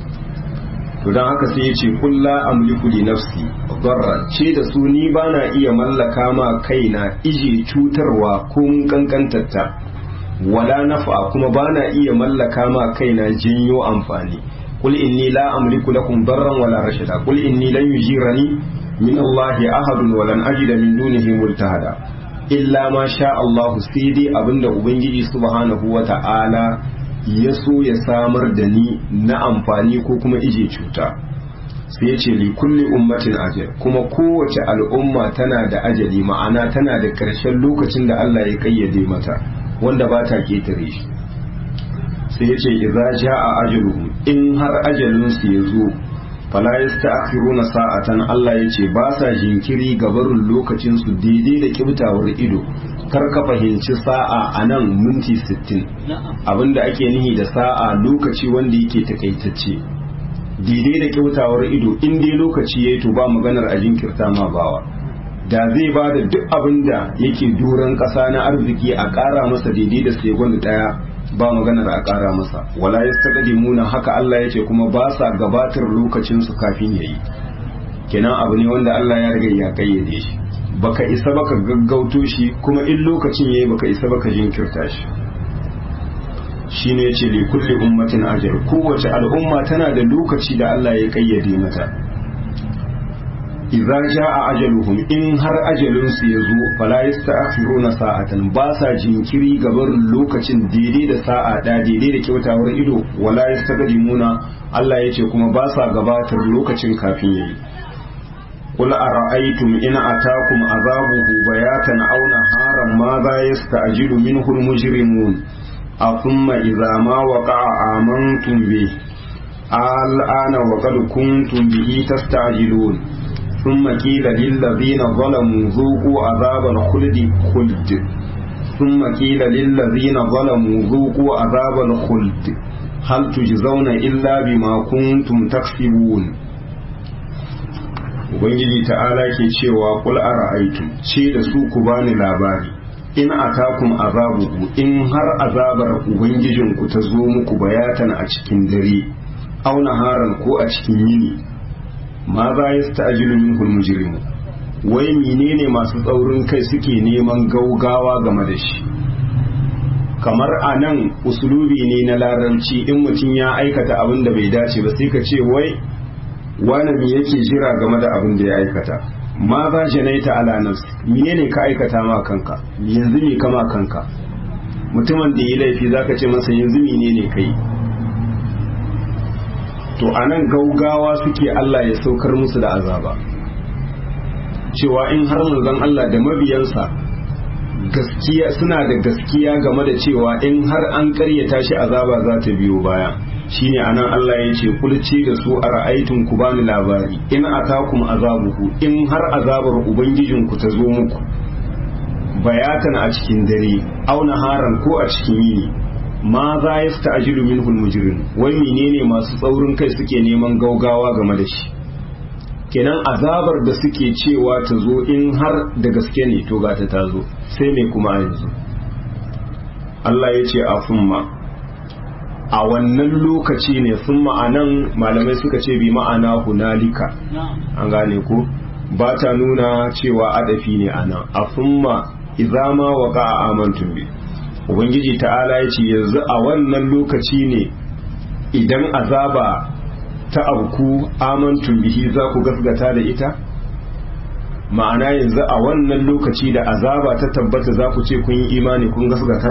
to dan haka sai yace kul la amliku li nafsi darra ce da su ni bana iya mallaka ma kaina ije cutarwa ko mun kankantatta wala nafa kuma bana iya mallaka ma kaina jinyo amfani kul inni la amliku lakum darran wala rashada kul inni lan yujirani min Allah ahadun wa lan ajida min dunihi multahada illa ma sha Allah sai dai abinda ubangiji subhanahu wa ta'ala ya so ya samar da ni na amfani ko kuma ije cuta sai ya ce li kulli ummatin ajal kuma kowace al'umma tana da ajali ma'ana tana da ƙarshen lokacin da Allah ya kayyade mata wanda ba ta ketare shi sai ya ce idza jaa ajaluhum in har ajalin su ya zo fala yasta'khiruna sa'atan Allah ya ce ba sa jinkiri ga barin lokacin su daidai da kibtawar ido kar ka fahimci sa'a a nan minti 60 abinda ake nihi da sa'a lokaci wanda yake takaitacce daidai da kyautawar ido in dai lokaci yayi to ba maganar a jinkirta ma bawa da zai ba da duk abin da yake doron ƙasa na arziki a ƙara masa daidai da segon ɗaya ba maganar a ƙara masa wala ya muna haka Allah ya ce kuma ba sa gabatar lokacinsu kafin yayi kenan abu ne wanda Allah ya riga ya kayyade shi baka isa baka gaggauto shi kuma in lokacin yayi baka isa baka jinkirta shi shine yace li kulli ummatin ajal kowace al'umma tana da lokaci da Allah ya kayyade mata idza jaa ajaluhum in har ajalin su yazo fala yasta'khiruna sa'atan ba sa jinkiri gabarin lokacin daidai da sa'a da daidai da kyautawar ido wala yastaqdimuna Allah yace kuma ba sa gabatar lokacin kafin yayi قل أرأيتم إن أتاكم عذابه بياتا أو نهارا ماذا يستعجل منه المجرمون أثم إذا ما وقع آمنتم به الآن وقد كنتم به تستعجلون ثم قيل للذين ظلموا ذوقوا عذاب الخلد خلد ثم قيل للذين ظلموا ذوقوا عذاب الخلد هل تجزون إلا بما كنتم تكسبون Ubangiji ta'ala ke cewa kul ara'aytum ce da su ku bani labari in atakum azabuhu in har azabar ubangijinku ta zo muku bayatan a cikin dare aw naharan ko a cikin yini ma za yasta'jilu minhu mujrimu wai menene masu tsaurin kai suke neman gaugawa game da shi kamar a nan usulubi ne na larabci in mutum ya aikata abin da bai dace ba sai ka ce wai wani me yake jira game da abin da ya aikata ma za janaita ala nafsi menene ka aikata ma kanka yanzu me kama kanka mutumin da yi laifi zaka ce masa yanzu menene kai to anan gaugawa suke Allah ya saukar musu da azaba cewa in har manzon Allah da mabiyansa gaskiya suna da gaskiya game da cewa in har an karyata shi azaba za ta biyo baya shine anan Allah ya ce kulce da su a ra'aitun ku bani labari in atakum azabuhu in har azabar ubangijinku ta zo muku bayatan a cikin dare auna haran ko a cikin yini ma za ya sta ajiru min mujrim wai menene masu tsaurin kai suke neman gaugawa game da shi kenan azabar da suke cewa ta zo in har da gaske ne to gata ta zo sai mai kuma yanzu Allah ya ce a fumma a wannan lokaci ne sun ma'anan malamai suka ce bi ma'ana hunalika an gane ko ba ta nuna cewa adafi ne ana a fumma izama wa a amantun bi ubangiji ta'ala ya ce yanzu a wannan lokaci ne idan azaba ta abku amantun bihi za ku gasgata da ita ma'ana yanzu a wannan lokaci da azaba ta tabbata za ku ce kun yi imani kun gasgata